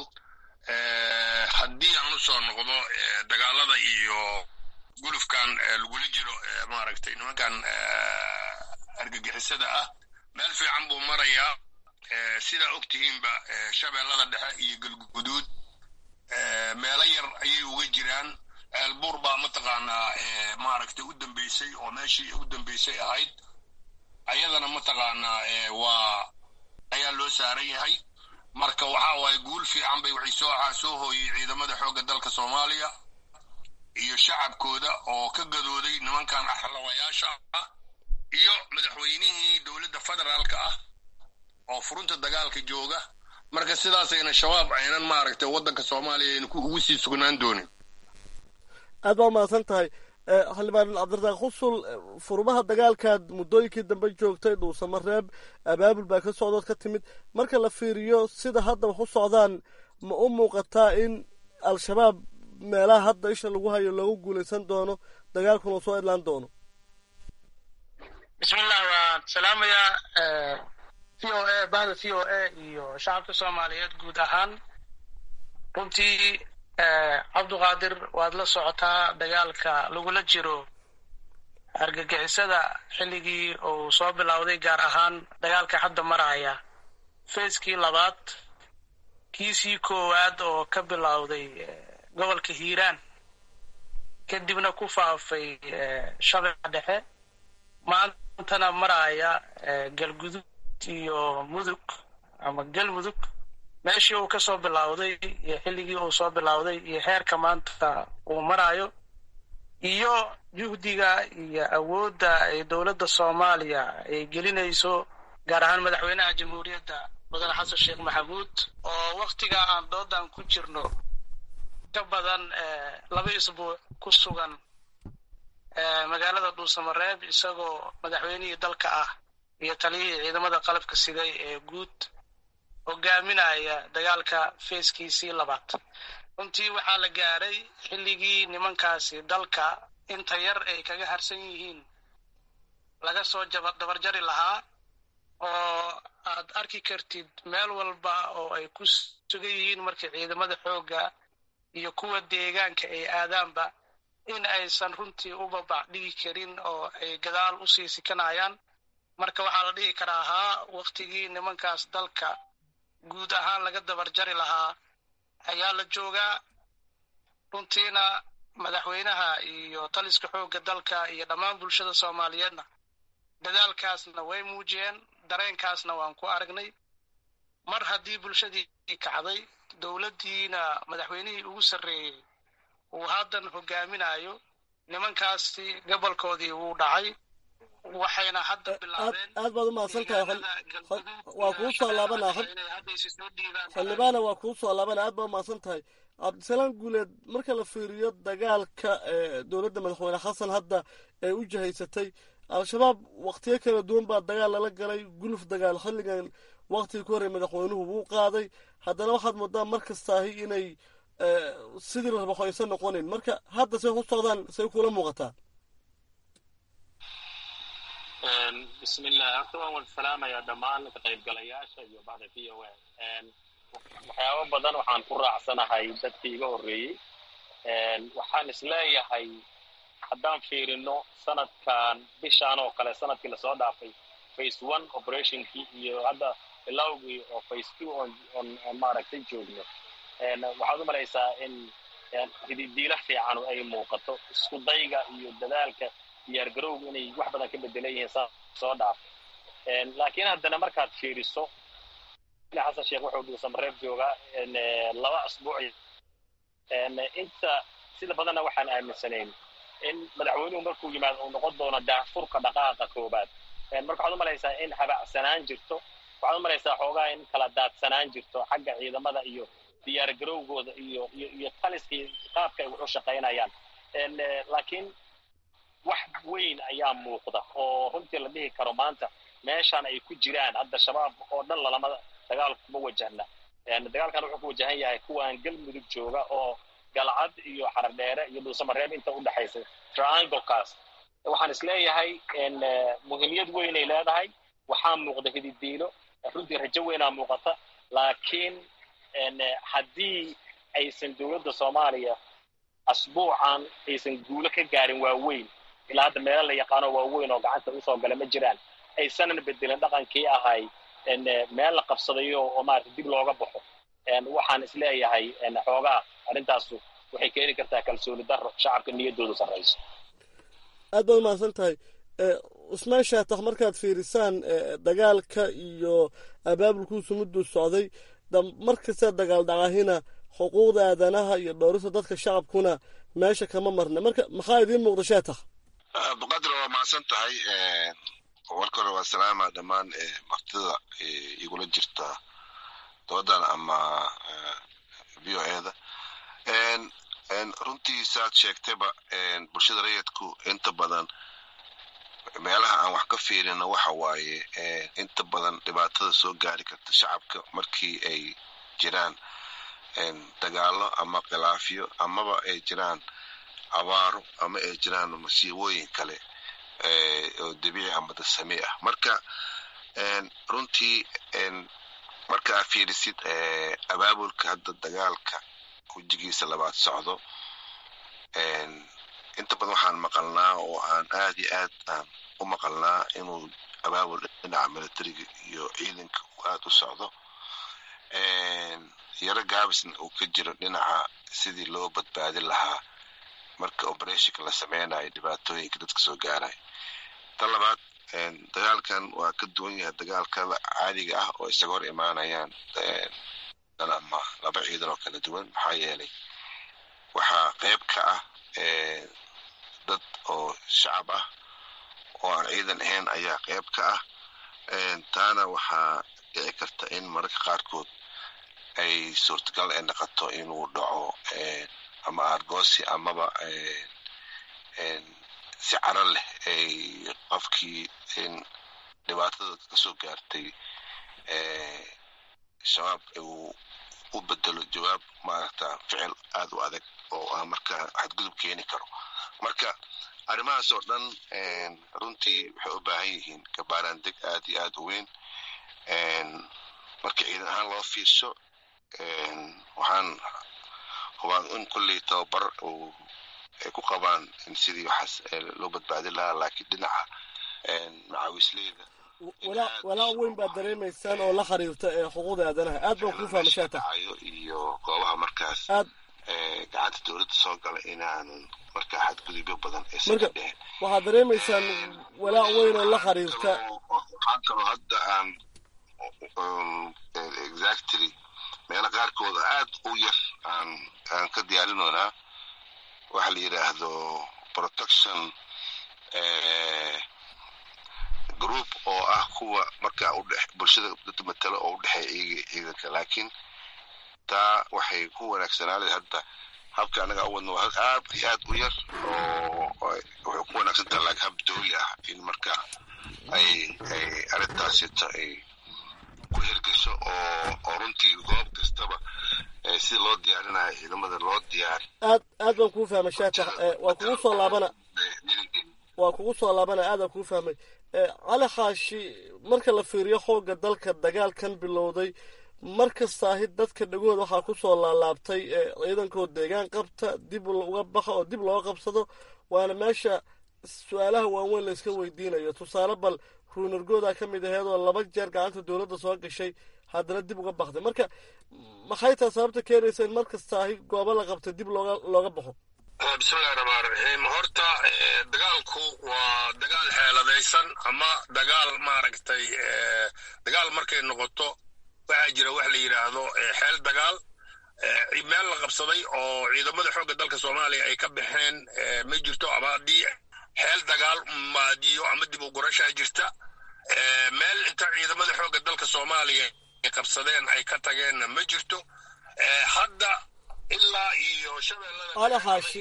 haddii aan u soo noqdo dagaalada iyo gulufkan lagula jiro maaragtay nimankan argagixisada ah meel fiican buu marayaa sidaa og tihiinba shabeellada dhexe iyo galguduud meelo yar ayay uga jiraan ceelbuur baa mataqaanaa maaragtay u dambeysay oo meeshii u dambeysay ahayd ayadana mataqaanaa waa ayaa loo saaran yahay marka waxaa waaye guul fiican bay waxay soo soo hooyey ciidamada xoogga dalka soomaaliya iyo shacabkooda oo ka gadooday nimankan axlawayaasha ah iyo madaxweynihii dowladda federaalka ah oo furunta dagaalka jooga marka sidaasayna shabaab aynan maaragtay waddanka soomaaliya aynu ugu sii sugnaan doonin aad baa umahadsan tahay xildhibaan cabdirasaaq xusul furmaha dagaalkaad muddooyinkii dambe joogtay dhuusamareeb abaabul baa ka socdood ka timid marka la fiiriyo sida hadda wax u socdaan ma u muuqataa in al-shabaab meelaha hadda isha lagu hayo loogu guulaysan doono dagaalkuna soo idlaan doono bismillah waan salaamayaa v o a bahda v o a iyo shacabka soomaaliyeed guud ahaan runtii cabduqaadir waad la socotaa dagaalka lagula jiro argagixisada xilligii uu soo bilowday gaar ahaan dagaalka hadda maraya fayskii labaad kiisii koowaad oo ka bilowday gobolka hiiraan kadibna ku faafay shabeeca dhexe maantana maraya galgudud iyo mudug ama galmudug meeshii uu ka soo bilowday iyo xilligii uu soo bilowday iyo heerka maanta uu marayo iyo juhdiga iyo awoodda ay dowladda soomaaliya ay gelinayso gaar ahaan madaxweynaha jamhuuriyadda mudane xasan sheekh maxamuud oo wakhtiga aan doodan ku jirno ka badan laba isbuuc ku sugan magaalada dhuusamareeb isagoo madaxweynihii dalka ah iyo taliyihii ciidamada qalabka siday ee guud hogaaminaya dagaalka feeskiisii labaad runtii waxaa la gaaray xilligii nimankaasi dalka inta yar ay kaga harsan yihiin laga soo dabarjari lahaa oo aad arki kartid meel walba oo ay ku sugan yihiin markii ciidamada xoogga iyo kuwa deegaanka ay aadaanba in aysan runtii u babac dhigi karin oo ay gadaal u sii sikanayaan marka waxaa la dhihi karaa haa waktigii nimankaas dalka guud ahaan laga dabarjari lahaa ayaa la joogaa runtiina madaxweynaha iyo taliska xoogga dalka iyo dhammaan bulshada soomaaliyeedna dadaalkaasna way muujiyeen dareenkaasna waan ku aragnay mar haddii bulshadii kacday dowladdiina madaxweynihii ugu sarreeyey uu haddan hogaaminayo nimankaasi gobolkoodii wuu dhacay waxayna hadda bilaabeen aad baad u mahadsan tahay waa kuu soo laabanaa xildhibaana waa kuu soo laabana aad baad u mahadsan tahay cabdisalaam guuleed marka la fiiriyo dagaalka dowladda madaxweyne xasan hadda ay u jihaysatay al-shabaab wakhtiyo kala duwan baa dagaal lala galay guluf dagaal xilligan waktigii ku horrey madaxweynuhu wuu qaaday haddana waxaad moodaa mar kastaahi inay sidii la rabo aysan noqonayn marka hadda say ku socdaan say kula muuqataa bismillah horta waan wada salaamayaa dhammaan ka qaybgalayaasha iyo bacda v o a waxyaabo badan waxaan ku raacsanahay dadkii iga horreeyey waxaan isleeyahay haddaan fiirino sanadkan bishaan oo kale sanadkii lasoo dhaafay face one operationkii iyo hadda bilowgii oo face two on on maaragtay joogno waxaad u malaysaa in hididiila fiican ay muuqato isku dayga iyo dadaalka diyaargarowga inay wax badan ka bedelan yihiin saa soo dhaaf laakiin haddana markaad fiiriso xasan sheekh wuxuu dhuusamareeb joogaa laba asbuuc inta sida badanna waxaan aaminsanayn in madaxweynuhu markuu yimaado uu noqon doono daafurka dhaqaaqa koobaad marka waxaad u malaysaa in habacsanaan jirto waxaad u malaysaa xoogaa in kala daadsanaan jirto xagga ciidamada iyo diyaargarowgooda iyo iyo iyo taliskii qaabka ay wax u shaqaynayaan laakiin wax weyn ayaa muuqda oo runtii la dhihi karo maanta meeshaan ay ku jiraan hadda shabaab oo dhan lalama dagaal kuma wajahna dagaalkan wuxuu ku wajahan yahay kuwaan galmudug jooga oo galcad iyo xardheere iyo dhuusamareeb inta u dhexaysa trianglekaas waxaan isleeyahay muhiimiyad weynay leedahay waxaa muuqda hididiilo runtii rajo weynaa muuqata laakiin haddii aysan dowladda soomaaliya asbuucan aysan guulo ka gaarin waaweyn ilaa hadda meelo la yaqaano waaweyn oo gacanta usoo gala ma jiraan aysanan bedelin dhaqankii ahay meel la qabsadayo oo maarata dib looga baxo waxaan isleeyahay xoogaa arrintaasu waxay keeni kartaa kalsooni daro shacabka niyaddoodu sarrayso aad baad umahadsan tahay cusmaan shaatax markaad fiirisaan dagaalka iyo abaabulkuusu mudduu socday mar kasta dagaal dhacahina xuquuqda aadanaha iyo dhowrista dadka shacabkuna meesha kama marna marka maxaa idiin muuqda shaatax baqadra waa mahadsan tahay warka hore waa salaama dhammaan martida igula jirta doodan ama v o eda runtii saad sheegtayba bulshada rayidku inta badan meelaha aan wax ka fiirino waxa waaye inta badan dhibaatada soo gaari karta shacabka markii ay jiraan dagaalo ama khilaafyo amaba ay jiraan abaaro ama ay jiraan masiibooyin kale oo dabiici ama dasami ah marka runtii marka aa fiirisid abaabulka hadda dagaalka wejigiisa labaad socdo inta badan waxaan maqalnaa oo aan aad iyo aad aan u maqalnaa inuu abaabul dhinaca militariga iyo ciidanka uu aad u socdo yaro gaabisna uu ka jiro dhinaca sidii loo badbaadin lahaa marka operationka la sameynayo dhibaatooyinka dadka soo gaaraya ta labaad dagaalkan waa ka duwan yahay dagaalkada caadiga ah oo isaga hor imaanayaan ama laba ciidan oo kala duwan maxaa yeelay waxaa qayb ka ah dad oo shacab ah oo aan ciidan ahayn ayaa qayb ka ah taana waxaa dhici karta in mararka qaarkood ay suurtagal ay noqoto inuu dhaco ama argosi amaba si caro leh ay qofkii dhibaatada kasoo gaartay shabaab uu u bedelo jawaab maaragta ficil aad u adag oo ah marka xadgudub keeni karo marka arrimahaas oo dhan runtii waxay u baahan yihiin gabaaraandeg aad iyo aad u weyn marka ciidan ahaan loo fiirsho waxaan hubaa in kulley tababar uu ay ku qabaan in sidii waxaas loo badbaadin lahaa laakiin dhinaca macaawisleyda walaac weyn baad dareemaysaan oo la xiriirta ee xuquuqda aadanaha aad baan kuu fahma shaata iyo goobaha markaas aad gacanta dowladda soo gala inaanan markaa xadgudubyo badan aysan marka ka dhicin waxaad dareemaysaan walaac weyn oo la xiriirta waxaan kaloo hadda aan exactly meelo qaarkooda aad u yar aan aan ka diyaarinoonaa waxa la yidhaahdo protection group oo ah kuwa markaa udhe bulshada dad matalo oo udhexeeya iyaga ciidanka laakiin taa waxay ku wanaagsanaaday hadda habka anaga u wadno waa aad iyo aad u yar oo waxay ku wanaagsan tahay laakiin hab dawli ah in marka ay ay arrintaasita ay ku hirgasho oo oo runtii goob kastaba sida loo diyaarinayo ciidamada loo diyaari aad aad baan kuu fahmay shaatax waa kugu soo laabana waa kugu soo laabana aadaan kuu fahmay cali xaashi marka la fiiriyo xoogga dalka dagaalkan bilowday mar kastaahi dadka dhagooda waxaa ku soo laalaabtay ciidankoo deegaan qabta dib uga baxa oo dib loo qabsado waana meesha su-aalaha waaweyn layska weydiinayo tusaale bal ruunargoodaa ka mid aheedoo laba jeer gacanta dowladda soo gashay haddana dib uga baxday marka maxay taa sababta keenaysa in mar kastaahi goobo la qabtay dib looga looga baxo bismillahi raxmaan raxiim horta dagaalku waa dagaal xeeladaysan ama dagaal maaragtay dagaal markay noqoto waxaa jira wax la yidhaahdo xeel dagaal meel la qabsaday oo ciidamada xoogga dalka soomaaliya ay ka baxeen ma jirto ama haddii xeel dagaal maadiyo ama dib u gurashaa jirta meel inta ciidamada xoogga dalka soomaaliya ay qabsadeen ay ka tageenna ma jirto hadda ilaa iyo cali xaashi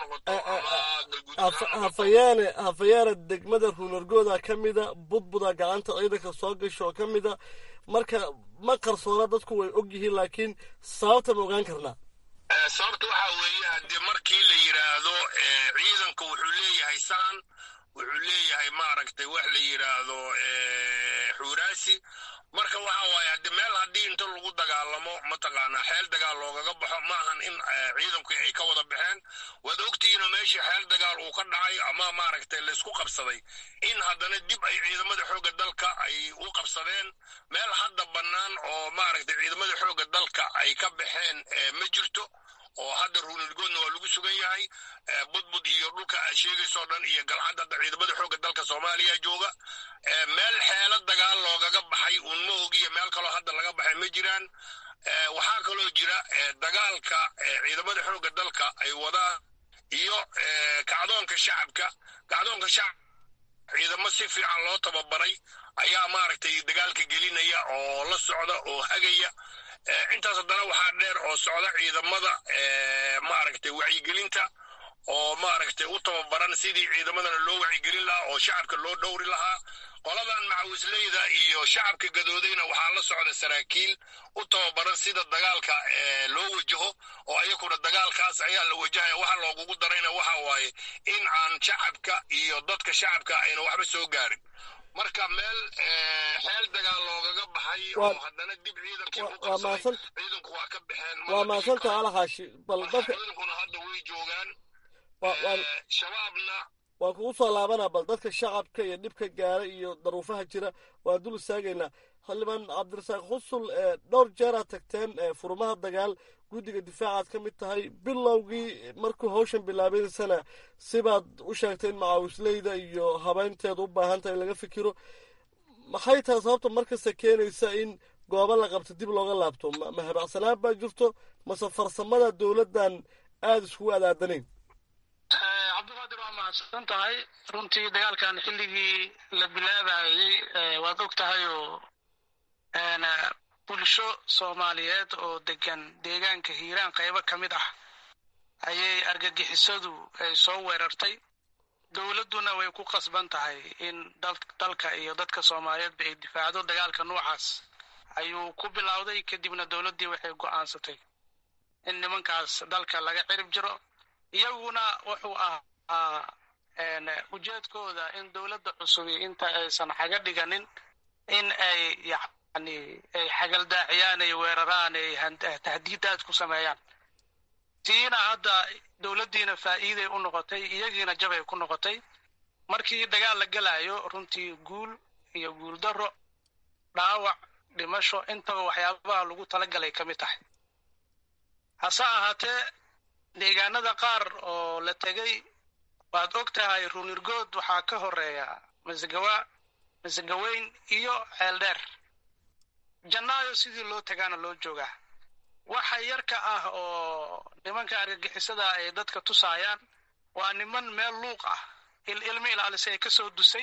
hafayaane hafayaane degmada ruunargooda ka mida budbuda gacanta ciidanka soo gasho oo ka mida marka ma qarsoona dadku way og yihiin laakiin sababta ma ogaan karnaa sababta waxaa weeye haddii markii la yidhaahdo ciidanka wuxuu leeyahay saan wuxuu leeyahay maaragtay wax la yidhaahdo xuuraasi marka waxa waaye haddi meel haddii inta lagu dagaalamo mataqaanaa xeel dagaal loogaga baxo ma ahan in ciidanku ay ka wada baxeen waad ogtihiinoo meeshii xeel dagaal uu ka dhacay ama maaragtay laysku qabsaday in haddana dib ay ciidamada xoogga dalka ay u qabsadeen meel hadda bannaan oo maaragtay ciidamada xoogga dalka ay ka baxeen ma jirto oo hadda ruunirgoodna waa lagu sugan yahay budbud iyo dhulka aad sheegaysoo dhan iyo galcad hadda ciidamada xoogga dalka soomaaliya jooga meel xeelo dagaal loogaga baxay uun ma ogiya meel kaloo hadda laga baxay ma jiraan waxaa kaloo jira dagaalka ciidamada xoogga dalka ay wadaan iyo kacdoonka shacabka kacdoonka shacab ciidamo si fiican loo tababaray ayaa maaragtay dagaalka gelinaya oo la socda oo hagaya intaas haddana waxaa dheer oo socda ciidamada maaragtay wacyigelinta oo maaragtay u tababaran sidii ciidamadana loo wacyigelin lahaa oo shacabka loo dhowri lahaa qoladan macawisleyda iyo shacabka gadoodayna waxaa la socda saraakiil u tababaran sida dagaalka loo wajaho oo ayakuna dagaalkaas ayaa la wajahaya waxa loogugu darayna waxa waaye in aan shacabka iyo dadka shacabka ayna waxba soo gaarin marka meel xeel dagaal loogaga baxay oo haddana dib ciidankii u qabsaday ciidanku waa ka baxeen waa mahadsanta alaxaashi bal dadka ciidankuna hadda way joogaan shabaabna waan kugu soo laabanaa bal dadka shacabka iyo dhibka gaara iyo daruufaha jira waan dul istaagaynaa xildhibaan cabdirasaaq xusul dhowr jeeraad tagteen furmaha dagaal guddiga difaacaad ka mid tahay bilowgii markuu hawshan bilaabaysana sibaad u sheegtay in macaawisleyda iyo habeynteeda u baahan tahay in laga fikiro maxay tahay sababta markasta keenaysa in goobo la qabto dib looga laabto ma habacsanaan baa jirto mase farsamada dowladdan aada iskugu adaadanayn cabdiqaadir waa mahadsan tahay runtii dagaalkan xilligii la bilaabayey waad og tahay oo bulsho soomaaliyeed oo degan deegaanka hiiraan qaybo ka mid ah ayay argagixisadu ay soo weerartay dowladduna way ku qasban tahay in dalka iyo dadka soomaaliyeedba ay difaacdo dagaalka noocaas ayuu ku bilowday kadibna dowladdii waxay go'aansatay in nimankaas dalka laga cirib jiro iyaguna wuxuu ahaa ujeedkooda in dowladda cusubi inta aysan xaga dhiganin in ay yani ay xagaldaaciyaan ay weeraraan ay tahdiidaad ku sameeyaan tiina hadda dowladdiina faa'iiday u noqotay iyagiina jabay ku noqotay markii dagaal la gelayo runtii guul iyo guuldarro dhaawac dhimasho intaba waxyaabaha lagu talagalay ka mid tahay hase ahaatee deegaanada qaar oo la tegey waad og tahay runirgood waxaa ka horeeya masagawa masagaweyn iyo ceeldheer jannaayo sidii loo tagaana loo joogaa waxa yarka ah oo nimanka argagixisada ay dadka tusaayaan waa niman meel luuq ah ilmo ilaalisa ay ka soo dusay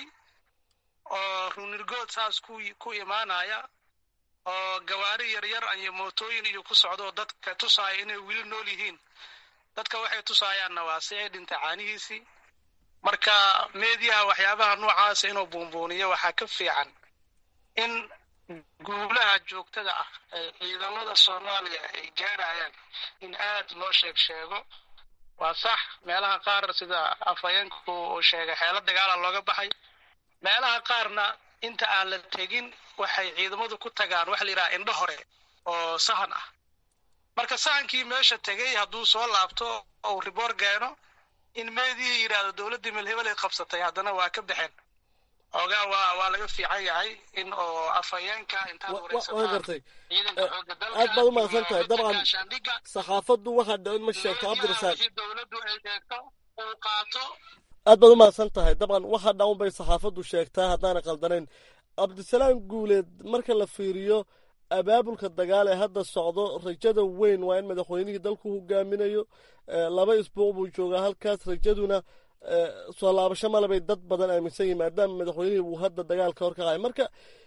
oo runirgood saas ku imaanaya oo gawaari yaryar iyo mootooyin iyo ku socdo dadka tusaaya inay weli nool yihiin dadka waxay tusaayaanna waa si ay dhintay caanihiisii marka meediyaha waxyaabaha noocaasa inuu buunbuuniyo waxaa ka fiican in guulaha joogtada ah ee ciidamada soomaaliya ay gaarayaan in aad loo sheeg sheego waa sax meelaha qaar sida afhayeenku uu sheegay xeelo dagaala looga baxay meelaha qaarna inta aan la tegin waxay ciidamadu ku tagaan waxa la yidhaha indho hore oo sahan ah marka sahankii meesha tegey hadduu soo laabto ou riboor keeno in meedii yidhaahdo dowladdii melhebel ay qabsatay haddana waa ka baxeen ogaa waa waa laga fiican yahay in oo afhayeenka intaad gartay aad baad u mahadsan tahay dabcan saxaafaddu waxaa dhicin ma sheegto cabdirasaaq dowladdu ay sheegto uu qaato aad baad u mahadsan tahay dabcan waxa dhawn bay saxaafaddu sheegtaa haddaana qaldanayn cabdisalaam guuleed marka la fiiriyo abaabulka dagaal ee hadda socdo rajada weyn waa in madaxweynihii dalku hogaaminayo laba isbuuc buu joogaa halkaas rajaduna soo laabasho male bay dad badan aaminsan yihin maadaama madaxweynihii uu hadda dagaalka hor kacay marka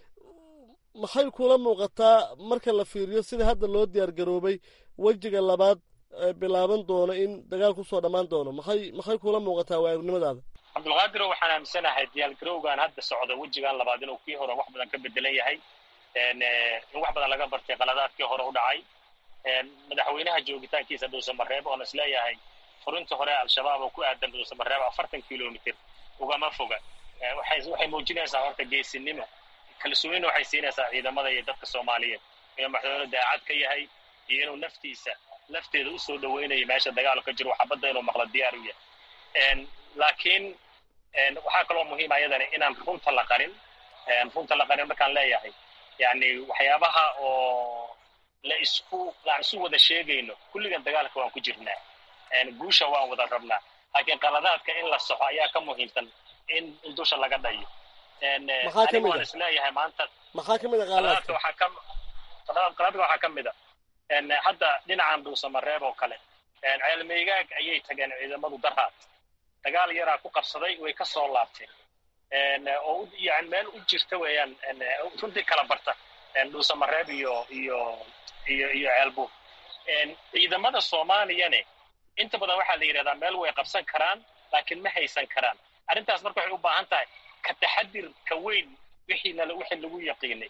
maxay kula muuqataa marka la fiiriyo sida hadda loo diyaar garoobay wejiga labaad bilaaban doono in dagaal kusoo dhammaan doono maxay maxay kula muuqataa waagnimadaada cabdulqaadiro waxaan aaminsanahay diyaargarowgan hadda socda wejigan labaad inuu kii hore wax badan ka bedelan yahay in wax badan laga bartay qaladaadkii hore u dhacay madaxweynaha joogitaankiisa dhuusamareeb oon isleeyahay furinta hore al-shabaab oo ku aadan dhuusamareeb afartan kilomitr ugama foga waxay muujinaysaa horta geesinimo kalsoonina waxay siinaysaa ciidamada iyo dadka soomaaliyeed inuu madaxweyne daacad ka yahay iyo inuu naftiisa lafteeda usoo dhaweynayo meesha dagaal ka jiro xabadda inuu maqlo diyaar u yahay laakiin waxaa kaloo muhiima ayadana inaan runta la qarin runta la qarin markaan leeyahay yani waxyaabaha oo la isku aan isu wada sheegayno kulligan dagaalka waan ku jirnaa guusha waan wada rabnaa laakiin qaladaadka in la soxo ayaa ka muhiimsan in in dusha laga dhayo aniga waan isleeyahay maanta maxaa ka mid a qaladaadka waxaa ka qaladaadka waxaa ka mid a hadda dhinacan dhuusamareeb oo kale ceelmeygaag ayay tageen ciidamadu daraad dagaal yaraa ku qabsaday way ka soo laabteen oo yani meel u jirta weeyaan runtii kala barta dhuusamareeb iyo iyo iyo iyo ceelbuur ciidamada soomaaliyane inta badan waxaa la yidhahdaa meel way qabsan karaan laakiin ma haysan karaan arrintaas marka waxay u baahan tahay ka taxadir ka weyn wixiina wixii lagu yaqiinay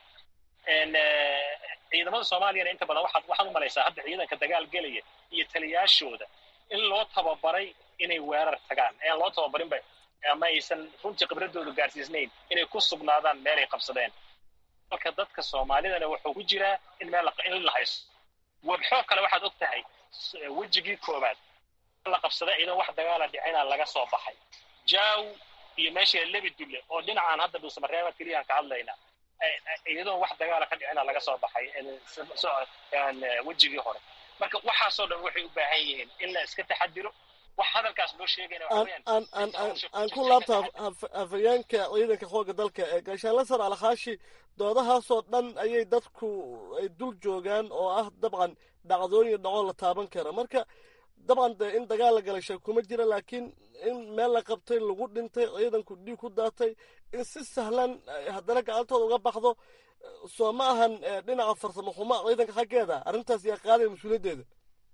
ciidamada soomaaliyana inta badan waxaad waxaad u malaysaa hadda ciidanka dagaal gelaya iyo taliyaashooda in loo tababaray inay weerar tagaan ean loo tababarinba ama aysan runtii khibradoodu gaarsiisnayn inay ku sugnaadaan meelay qabsadeen marka dadka soomaalidana wuxuu ku jiraa in meel in la haysto wabxoo kale waxaad og tahay wejigii koowaad la qabsaday ciidan wax dagaala dhicina laga soo baxay jaaw iyo meesha lebi dulle oo dhinacaan hadda dhuusamareeba keliyaan ka hadlaynaa iyadoon wax dagaala ka dhicina laga soo baxay wejigii hore marka waxaasoo dhan waxay u baahan yihiin in la iska taxadiro wax hadalkaas loo sheegayna aan ku laabta hafayeenka ciidanka xoogga dalka ee gaashaanle sar alkhaashi doodahaasoo dhan ayay dadku ay dul joogaan oo ah dabcan dhacdooyin dhacoo la taaban kara marka dabcan dee in dagaal la galay sheeg kuma jira laakiin in meel la qabtay lagu dhintay ciidanku dhiig ku daatay in si sahlan haddana gacantooda uga baxdo soo ma ahan dhinaca farsamo xumo ciidanka xaggeeda arrintaas yaa qaadaya mas-uuliyaddeeda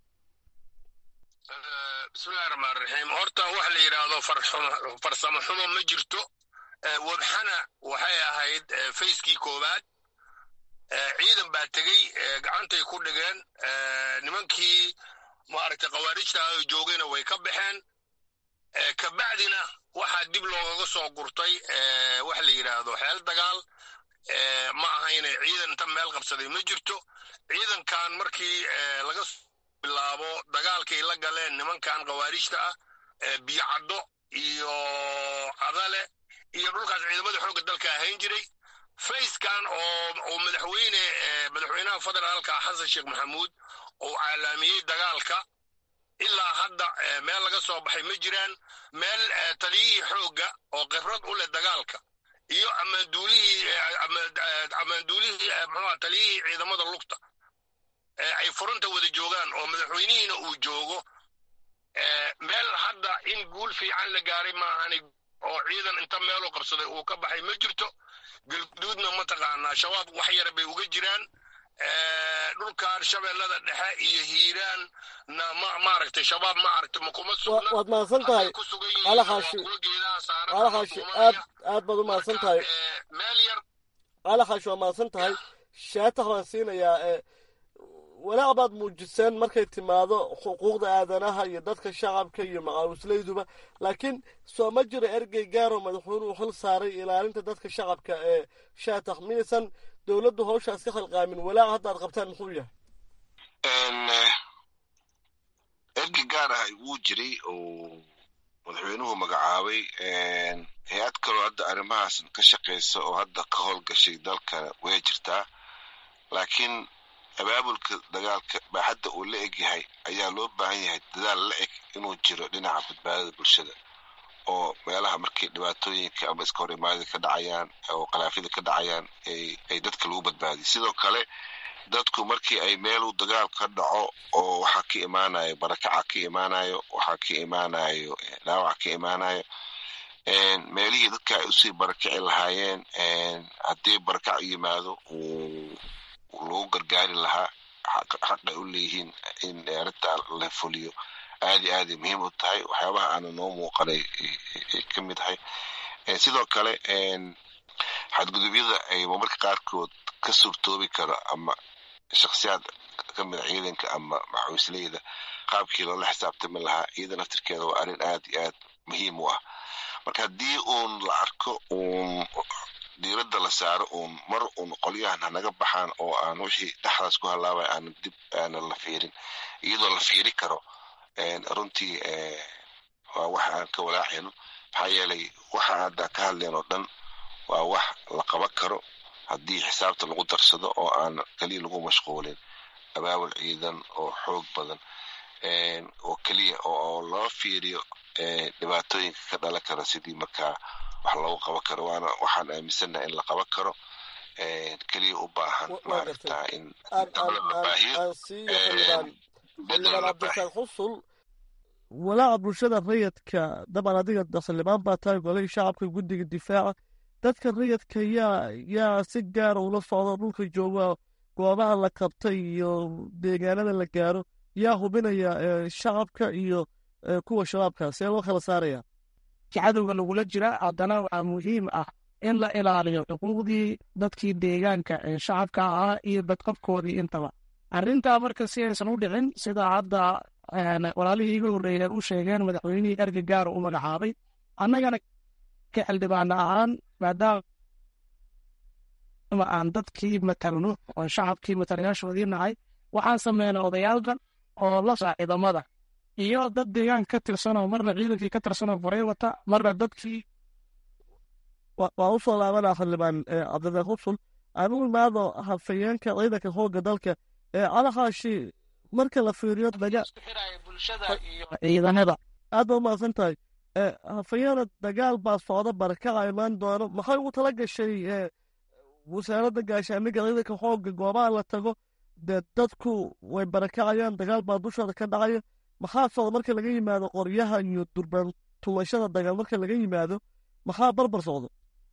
bismillahi raxmaan raxiim horta waxa la yidhaahdo farsamo xumo ma jirto wabxana waxay ahayd fayskii koowaad ciidan baa tegey gacantay ku dhigeen nimankii maaragtay khawaarijta ay joogayna way ka baxeen kabacdina waxaa dib loogaga soo gurtay waxa la yidhaahdo xeel dagaal ma ahayne ciidan inta meel qabsaday ma jirto ciidankan markii laga bilaabo dagaalkay la galeen nimankan khawaarijta ah biyocaddo iyo cadale iyo dhulkaas ciidamada xoogga dalka ahayn jiray fayskan oo oo madaxweyne madaxweynaha federaalka xasan sheekh maxamuud uu caalaamiyey dagaalka ilaa hadda meel laga soo baxay ma jiraan meel taliyihii xoogga oo khibrad u leh dagaalka iyo amaanduulihii amaanduulihii muxuuha taliyihii ciidamada lugta ay furunta wada joogaan oo madaxweynihiina uu joogo meel hadda in guul fiican la gaaray maahani oo ciidan inta meelu qabsaday uu ka baxay ma jirto galguduudna mataqaanaa shabaab wax yara bay uga jiraan dhulkan shabeellada dhexe iyo hiiraan na ma maaragtay shabaab maaragtay ma kuma sugna waad mahadsan tahay alaxaashi alaxaashi aad aad baad u mahadsan tahay meel yar alaxaashi waa mahadsan tahay shaatax baan siinayaa walaac baad muujiseen markay timaado xuquuqda aadanaha iyo dadka shacabka iyo macaawislayduba laakiin soo ma jiro ergey gaaroo madaxweynuhu xil saaray ilaalinta dadka shacabka ee shaatax miyaysan dowladdu hawshaas ka khalqaamin walaac hadda ad qabtaan muxuu yahay ergey gaar ah wuu jiray oo madaxweynuhu magacaabay hay-ad kaloo hadda arrimahaas ka shaqaysa oo hadda ka howlgashay dalka way jirtaa laakiin abaabulka dagaalka baaxadda uu la eg yahay ayaa loo baahan yahay dadaal la eg inuu jiro dhinaca badbaadada bulshada oo meelaha markay dhibaatooyinka ama iska hor imaadida ka dhacayaan oo khalaafyada ka dhacayaan ay dadka lagu badbaadiyo sidoo kale dadku markii ay meelu dagaal ka dhaco oo waxaa ka imaanayo barakaca ka imaanayo waxaa ka imaanayo dhaawac ka imaanayo meelihii dadka ay usii barakaci lahaayeen haddii barakac yimaado lagu gargaari lahaa xaqay u leeyihiin in arrinta la fuliyo aadi aaday muhiim u tahay waxyaabaha aana noo muuqanay ay ka mid ahay sidoo kale xadgudubyada ay marmarka qaarkood ka suurtoobi karo ama shaksiyaad ka mida ciidanka ama maxawisleyda qaabkii loola xisaabtami lahaa iyada naftirkeeda waa arrin aad iyo aad muhiim u ah marka haddii uun la arko uun diiradda la saaro uun mar uun qolyahan hanaga baxaan oo aan wixii dhexdaas ku halaabay aanan dib aanan la fiirin iyadoo la fiiri karo runtii waa wax aan ka walaacayno maxaa yeelay waxa hadda ka hadleen oo dhan waa wax la qaban karo haddii xisaabta lagu darsado oo aan keliya lagu mashquulin abaabul ciidan oo xoog badan oo keliya oo loo fiiriyo dhibaatooyinka ka dhalan kara sidii markaa wax loogu qaban karo waana waxaan aaminsannaha in la qaban karo keliya u baahan maaragtaa in xildhibaan cabdirasaaq xusul walaaca bulshada rayidka dabcan adiga xildhibaan baa tahay golihii shacabka guddiga difaaca dadka rayidka yaa yaa si gaara ula socda dhulka jooga goobaha la qabtay iyo deegaanada la gaaro yaa hubinaya shacabka iyo kuwa shabaabka see loo kala saaraya cadowga lagula jira haddana waxaa muhiim ah in la ilaaliyo xuquuqdii dadkii deegaanka ee shacabka ahaa iyo badqabkoodii intaba arrintaa marka si aysan u dhicin sida hadda walaalihii iga horreeya u sheegeen madaxweynihii erga gaara u magacaabay annagana ka xildhibaana ahaan maadaama aan dadkii matalno oo shacabkii matalayaashoodii nahay waxaan sameynay odayaalkan oo la saa ciidamada iyo dad deegaanka ka tirsanoo marna ciidankii ka tirsanoo furay wata marna dadkii waa u soo laabanaa xildhibaan cabdirasaaq xusul aanu imaado hafayeenka ciidanka xoogga dalka calaxaashi marka la fiiriyo ciidanada aad baa umahadsan tahay hafayeena dagaal baa socda barakaca imaan doono maxay ugu tala gashay wasaaradda gaashaamiga ciidanka xoogga goobaha la tago dee dadku way barakacayaan dagaal baa dushooda ka dhacaya maxaa socda marka laga yimaado qoryaha iyo durbaan tumashada dagaal marka laga yimaado maxaa barbar socda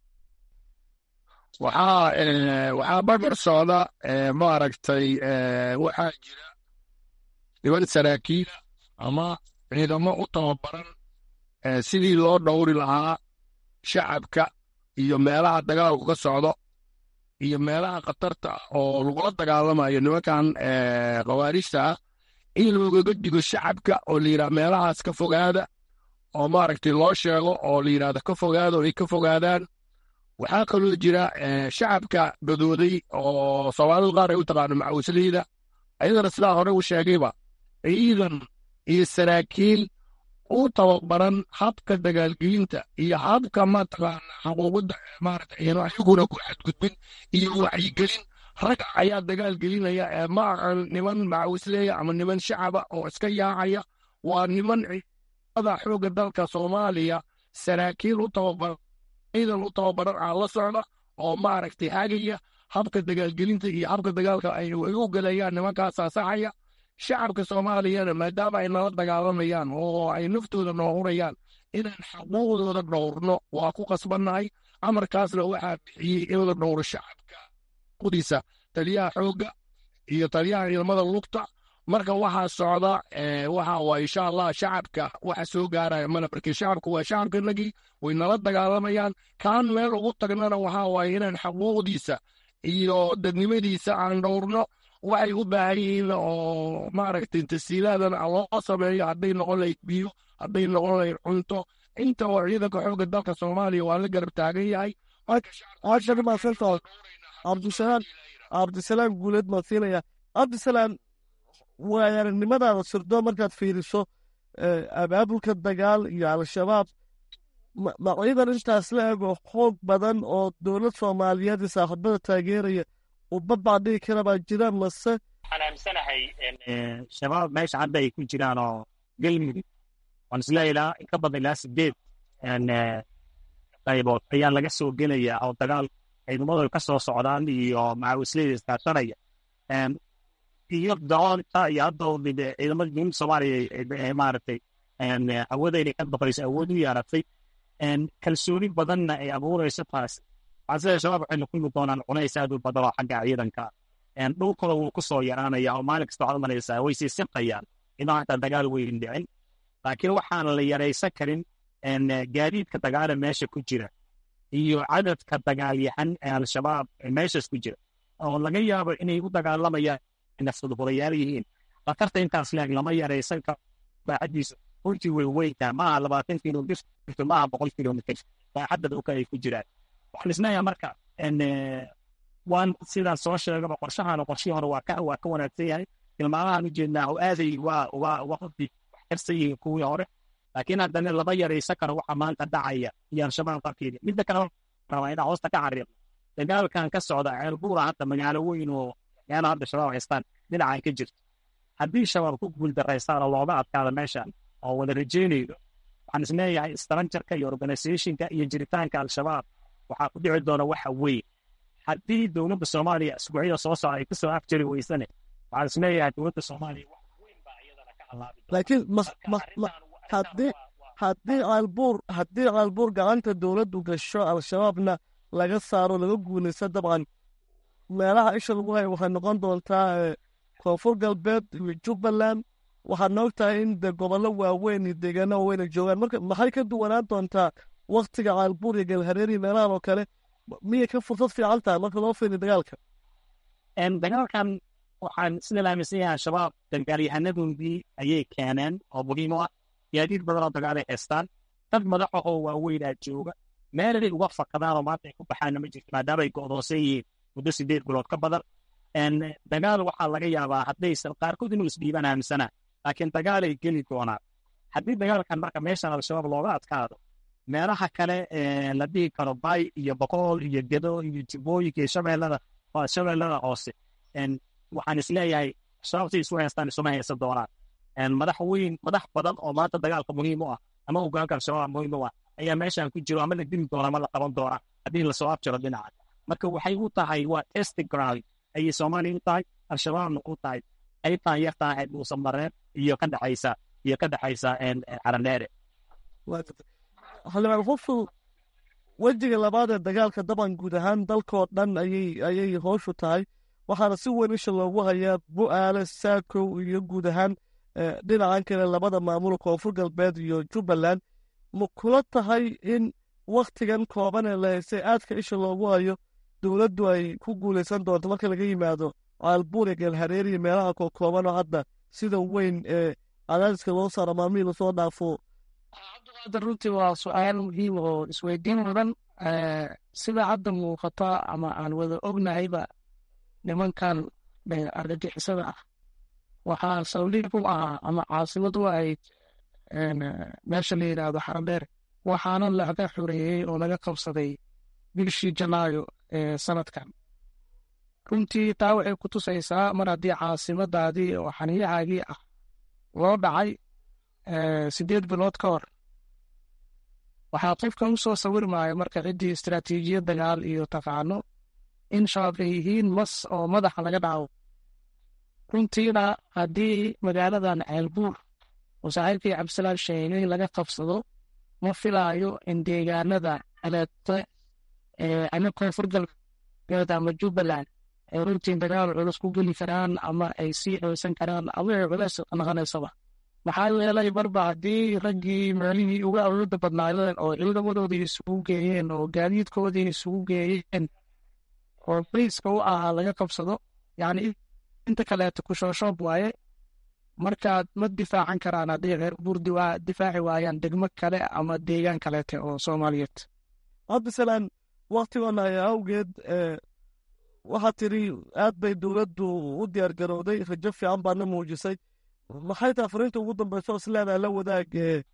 waxaa waxaa barbar socda maaragtay waxaa jira niman saraakiila ama ciidamo u tababaran sidii loo dhowri lahaa shacabka iyo meelaha dagaalku ka socdo iyo meelaha khatarta oo lagula dagaalamayo nimankan khawaarijta ah in loogaga digo shacabka oo la yidhaha meelahaas ka fogaada oo maaragtay loo sheego oo la yidhahdo ka fogaada oo ay ka fogaadaan waxaa kaloo jira shacabka gadooday oo soomaalidu qaar ay u taqaano macawisleyda ayadana sidaa hore u sheegayba ciidan iyo saraakiil u tababaran habka dagaalgelinta iyo habka mataqaana xuquuqda maarata ayaguna ku xadgudbin iyo wacyigelin rag ayaa dagaal gelinaya ee ma aqan niman macawisleeya ama niman shacaba oo iska yaacaya waa niman ciidamada xoogga dalka soomaaliya saraakiil u tababaran ciidan u tababaran aan la socda oo maaragtay hagaya habka dagaalgelinta iyo habka dagaalka ay u gelayaan nimankaasaa saxaya shacabka soomaaliyana maadaama ay nala dagaalamayaan oo ay naftooda noorayaan inaan xaquuqdooda dhowrno waa ku qasbannahay amarkaasna waxaa bixiyey in la dhowro shacabka qudiisa taliyaha xoogga iyo taliyaha ciidamada lugta marka waxaa socda waxa waa insha allah shacabka waxa soo gaaraya mana markii shacabku waa shacabkanagii way nala dagaalamayaan kaan meel ugu tagnana waxaa waaye inaan xaquuqdiisa iyo dadnimadiisa aan dhowrno waxay u baahan yihiin oo maaragtay tasiilaadan loo sameeyo hadday noqon lahayd biyo hadday noqon lahayd cunto inta oo ciidanka xoogga dalka soomaaliya waa la garab taagan yahay cabdisalaam cabdisalaam guuleed maan siinaya cabdisalaam waayaranimadaada sirdo markaad fiiriso abaabulka dagaal iyo al-shabaab ma ciidan intaas la ego xoog badan oo dowlad soomaaliyeed iyo saaxiibada taageeraya uu babaa dhigi kara baa jira mase waxaan aaminsanahay shabaab meesha hadda ay ku jiraan oo galmudug waan isleeyahay ilaa ka badan ilaa sideed qaybood ayaa laga soo gelaya oo dagaal ciidamadu ka soo socdaan iyo macawisleyda iskaashanaya iyo daroonta iyo hadda ciidamada dowladda soomaaliya maaragtay awooda inay ka baqayso awood u yeeratay kalsooni badanna ay abuurayso taas waxaan sida shabaab waxay la kulmi doonaan cunays aad u badan oo xagga ciidanka dhulkooda wuu ku soo yaraanaya oo maalin kasta waxaad malaysaa way sii siqayaan inoo hataa dagaal weyn dhicin laakiin waxaan la yaraysan karin gaadiidka dagaala meesha ku jira iyo cadadka dagaalyahan ee al-shabaab meeshaas ku jira oo laga yaabo inay u dagaalamayaan nafsadhurayaal yihiin khatarta intaas leeg lama yaraysan karo baaxadiisa runtii way weyntaa maaha labaatan kilomitr maaha boqol kilomitr baaxadda dhulka ay ku jiraan waxaan isleeyahay marka waan sidaan soo sheegaba qorshahan qorshihii hore waa ka waa ka wanaagsan yahay tilmaamahan ujeednaa oo aaday waa waa waqti wax karsan yihiin kuwii hore laakiin haddana lama yaraysan karo waxa maanta dhacaya iyo al-shabaab qarkeeda midda kale rabaa inaa hoosta ka xariiqo dagaalkan ka socda ceelbuura hadda magaalo weyn oo meelo hadda shabaab haystaan dhinacan ka jirto haddii shabaab ku guuldaraystaan oo looga adkaada meeshan oo wada rajeynayno waxaan isleeyahay stranjarka iyo organizationka iyo jiritaanka al-shabaab waxaa ku dhici doona waxa weyn haddii dowladda soomaaliya isbuucyada soo socda ay kusoo afjari weysane waxaan isleeyahay dowladda soomaaliya wax weyn baa iyadana ka halaabi laakiin haddii haddii caalbuur haddii caalbuur gacanta dowladdu gasho al-shabaabna laga saaro laga guulaysto dabcan meelaha isha lagu hayo waxay noqon doontaa koonfur galbeed iyo jubbaland waxaad noog tahay in de gobollo waaweyn iyo deegaano waaweyn ay joogaan marka maxay ka duwanaan doontaa waktiga caalbuur iyo galhareeriya meelahan oo kale miyay ka fursad fiican tahay marka loo fiiriyo dagaalka dagaalkan waxaan sida la aaminsan yahay al-shabaab dagaalyahanadoodii ayay keeneen oo muhiim u ah gaadiid badan oo dagaal ay haystaan dad madaxahoo waaweynaa jooga meelay uga fakadaan oo maanta ay ku baxaanna ma jirto maadaama ay go'doonsan yihiin muddo sideed bilood ka badan dagaal waxaa laga yaabaa haddaysan qaarkood inuu isdhiibaan aaminsanaa laakiin dagaal ay geli doonaan haddii dagaalkan marka meeshan al-shabaab looga adkaado meelaha kale la dhihi karo bay iyo boqool iyo gedo iyo jibooyinka iyo shabeellada shabeellada hoose waxaan isleeyahay shabaab si isu haystaan isuma haysan doonaan madax weyn madax badan oo maanta dagaalka muhiim u ah ama hogaanka al-shabaab muhiim u ah ayaa meeshan ku jiro ama la dili doona ama la qaban doona haddii lasoo afjaro dhinaca marka waxay u tahay waa testing ground ayay soomaaliya u tahay al-shabaabna u tahay qaybtan yartaa ee dhuusan mareen iyo ka dhexaysa iyo ka dhexaysa caraneere xildhibaan huful wejiga labaad ee dagaalka daban guud ahaan dalkoo dhan ayay ayay hooshu tahay waxaana si weyn isha loogu hayaa bu-aale saakow iyo guud ahaan dhinacan kale labada maamul koonfur galbeed iyo jubbaland ma kula tahay in wakhtigan kooban ee la haystay aadka isha loogu hayo dowladdu ay ku guulaysan doonto marka laga yimaado caalbuur iyo geelhareer iyo meelaha kookooban oo hadda sida weyn ee cadaadiska loo saaro maalmihii lasoo dhaafo cabdiqaadir runtii waa su-aal muhiim oo isweydiin mudan sida hadda muuqata ama aan wada ognahayba nimankan argagixisada ah waxaa sawliib u ahaa ama caasimad u ahayd meesha la yidhaahdo xaradheer waxaana laga xoreeyey oo laga qabsaday bishii janaayo ee sanadkan runtii taa waxay ku tusaysaa mar haddii caasimadaadii oo xaniyahaagii ah loo dhacay sideed bilood ka hor waxaa qofka u soo sawirmaya marka ciddii istaraatiijiyad dagaal iyo taqaano in shabaab ay yihiin mas oo madaxa laga dhaco runtiina haddii magaaladan ceelbuur oo saaxiibkii cabdisalaan sheegay laga qabsado ma filaayo in deegaanada aleete ama koonfur galbeed ama jubbaland ay runtii dagaal culus ku geli karaan ama ay sii xoosan karaan ama ay culeys noqonaysaba maxaa yeelay marba haddii raggii meelihii uga awooda badnaayeen oo ciidamadoodii isugu geeyeen oo gaadiidkoodii isugu geeyeen oo briiska u ahaa laga qabsado yacni inta kaleeto kushooshood waaye markaad ma difaacan karaan haddii reer burdi waa difaaci waayaan degmo kale ama deegaan kaleete oo soomaaliyeed cabdisalaan waktigoona ayaa awgeed waxaad tiri aad bay dowladdu u diyaar garowday rajo fiican baadna muujisay maxay tahay fariinta ugu dambeysa oo isleedahay la wadaag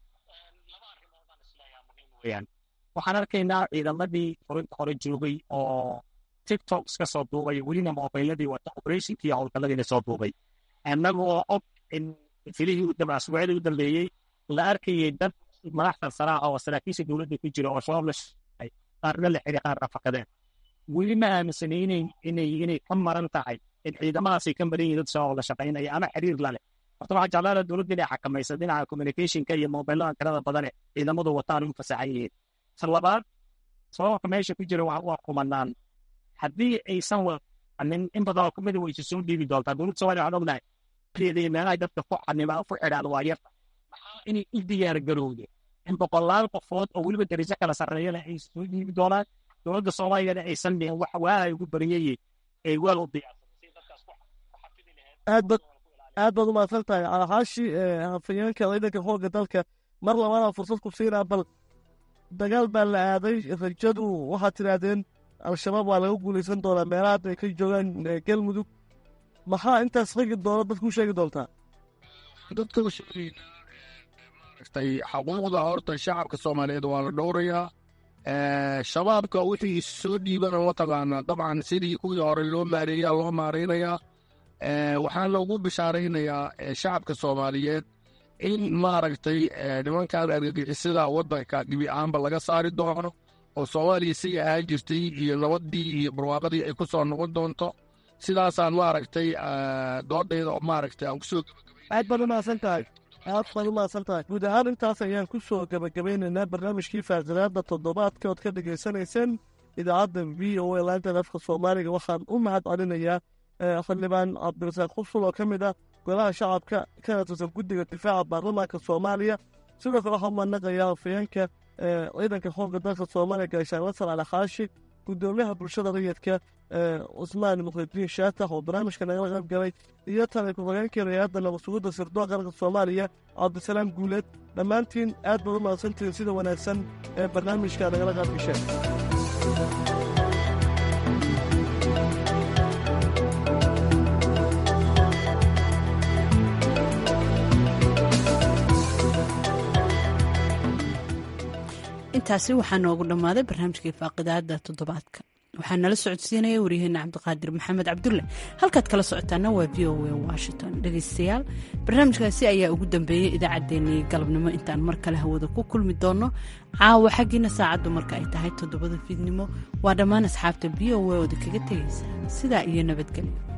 waxaan arkaynaa ciidamadii furinta hore joogay oo tiktok iska soo duubay welina mobiladii wata operationkii howlgaladiina soo duubay annagoo og in filihii asbuucyadii u dambeeyey la arkayay dad madaxda saraa oo saraakiisha dowladda ku jira oo shabaab la shaqay qaarna la xiri qaarna fakadeen weli ma aaminsanaynayn inay inay ka maran tahay in ciidamadaasay ka maran yihin dad shabaab la shaqaynaya ama xiriir la leh horta waxaa jeclaala dowladda inay xakamaysa dhinaca communicationka iyo mobilada tirada badane ciidamadu wataan u fasaxan yihiin ta labaad sababka meesha ku jira waa kumanaan haddii aysan wanin in badan oo kamida wayse soo dhiibi doontaa dowladda somalia waxaan ognahay meelaha dadka ku xanimaa ku xidhaan waa yarta maxaa inay u diyaar garowde in boqolaal qofood oo weliba darajo kala sarreeyana ay soo dhiibi doonaan dowladda soomaaliyana aysan dhihin wax waahay ugu bariyayey ay weel u diyaarsan aad baad u mahadsan tahay calahaashi hafayeenka ciidanka xoogga dalka mar labaadaan fursad ku siinaa bal dagaal baa la aaday rajadu waxaad tidhaahdeen al-shabaab waa laga guulaysan doonaa meelaha hadda ay ka joogaan galmudug maxaa intaas ragi doona dadku u sheegi doontaa dadka u sheegaynaa maaragtay xuquuqda horta shacabka soomaaliyeed waa la dhowrayaa shabaabka wixii soo dhiibana mataqaanaa dabcan sidii kuwii hore loo maareeyaa loo maaraynayaa waxaa loogu bishaaraynayaa shacabka soomaaliyeed in maaragtay nimankan argagixisada waddanka dhibi ahaanba laga saari doono oo soomaaliya siga ahaan jirtay iyo nabadii iyo barwaaqadii ay ku soo noqon doonto sidaasaan maaragtay doodhayda maaragtay aan kusoo aad baad u mahadsan tahay aad baad u mahadsan tahay guud ahaan intaas ayaan ku soo gebagabeynaynaa barnaamijkii faaqiraada toddobaadka ood ka dhegaysanayseen idaacadda v o a laanta afka soomaaliga waxaan u mahad celinayaa xildhibaan cabdirasaaq qusul oo ka mid ah golaha shacabka kana tirsan guddiga difaaca baarlamaanka soomaaliya sidoo kale waxaa umanaqayaa afayeenka ciidanka xoogga dalka soomaaliya gaashaan nasar cali xaashi gudoomiyaha bulshada rayidka cusmaan mukhridiin shaatax oo barnaamijka nagala qayb galay iyo tani ku-xigeenkii rayaaadda nabadsugidda sirdoon qaranka soomaaliya cabdisalaam guuleed dhammaantiin aad baad u mahadsantihiin sida wanaagsan ee barnaamijka nagala qayb gasheen intaasi waxaa noogu dhammaaday barnaamijkii faaqidaada toddobaadka waxaa nala socodsiinaya waryaheena cabdiqaadir maxamed cabdulle halkaad kala socotaana waa v o a washington dhegaystayaal barnaamijkaasi ayaa ugu dambeeyey idaacaddeenii galabnimo intaan mar kale hawada ku kulmi doonno caawa xaggiina saacaddu marka ay tahay toddobada fiidnimo waa dhammaan asxaabta v o a ooda kaga tegaysa sidaa iyo nabadgelyo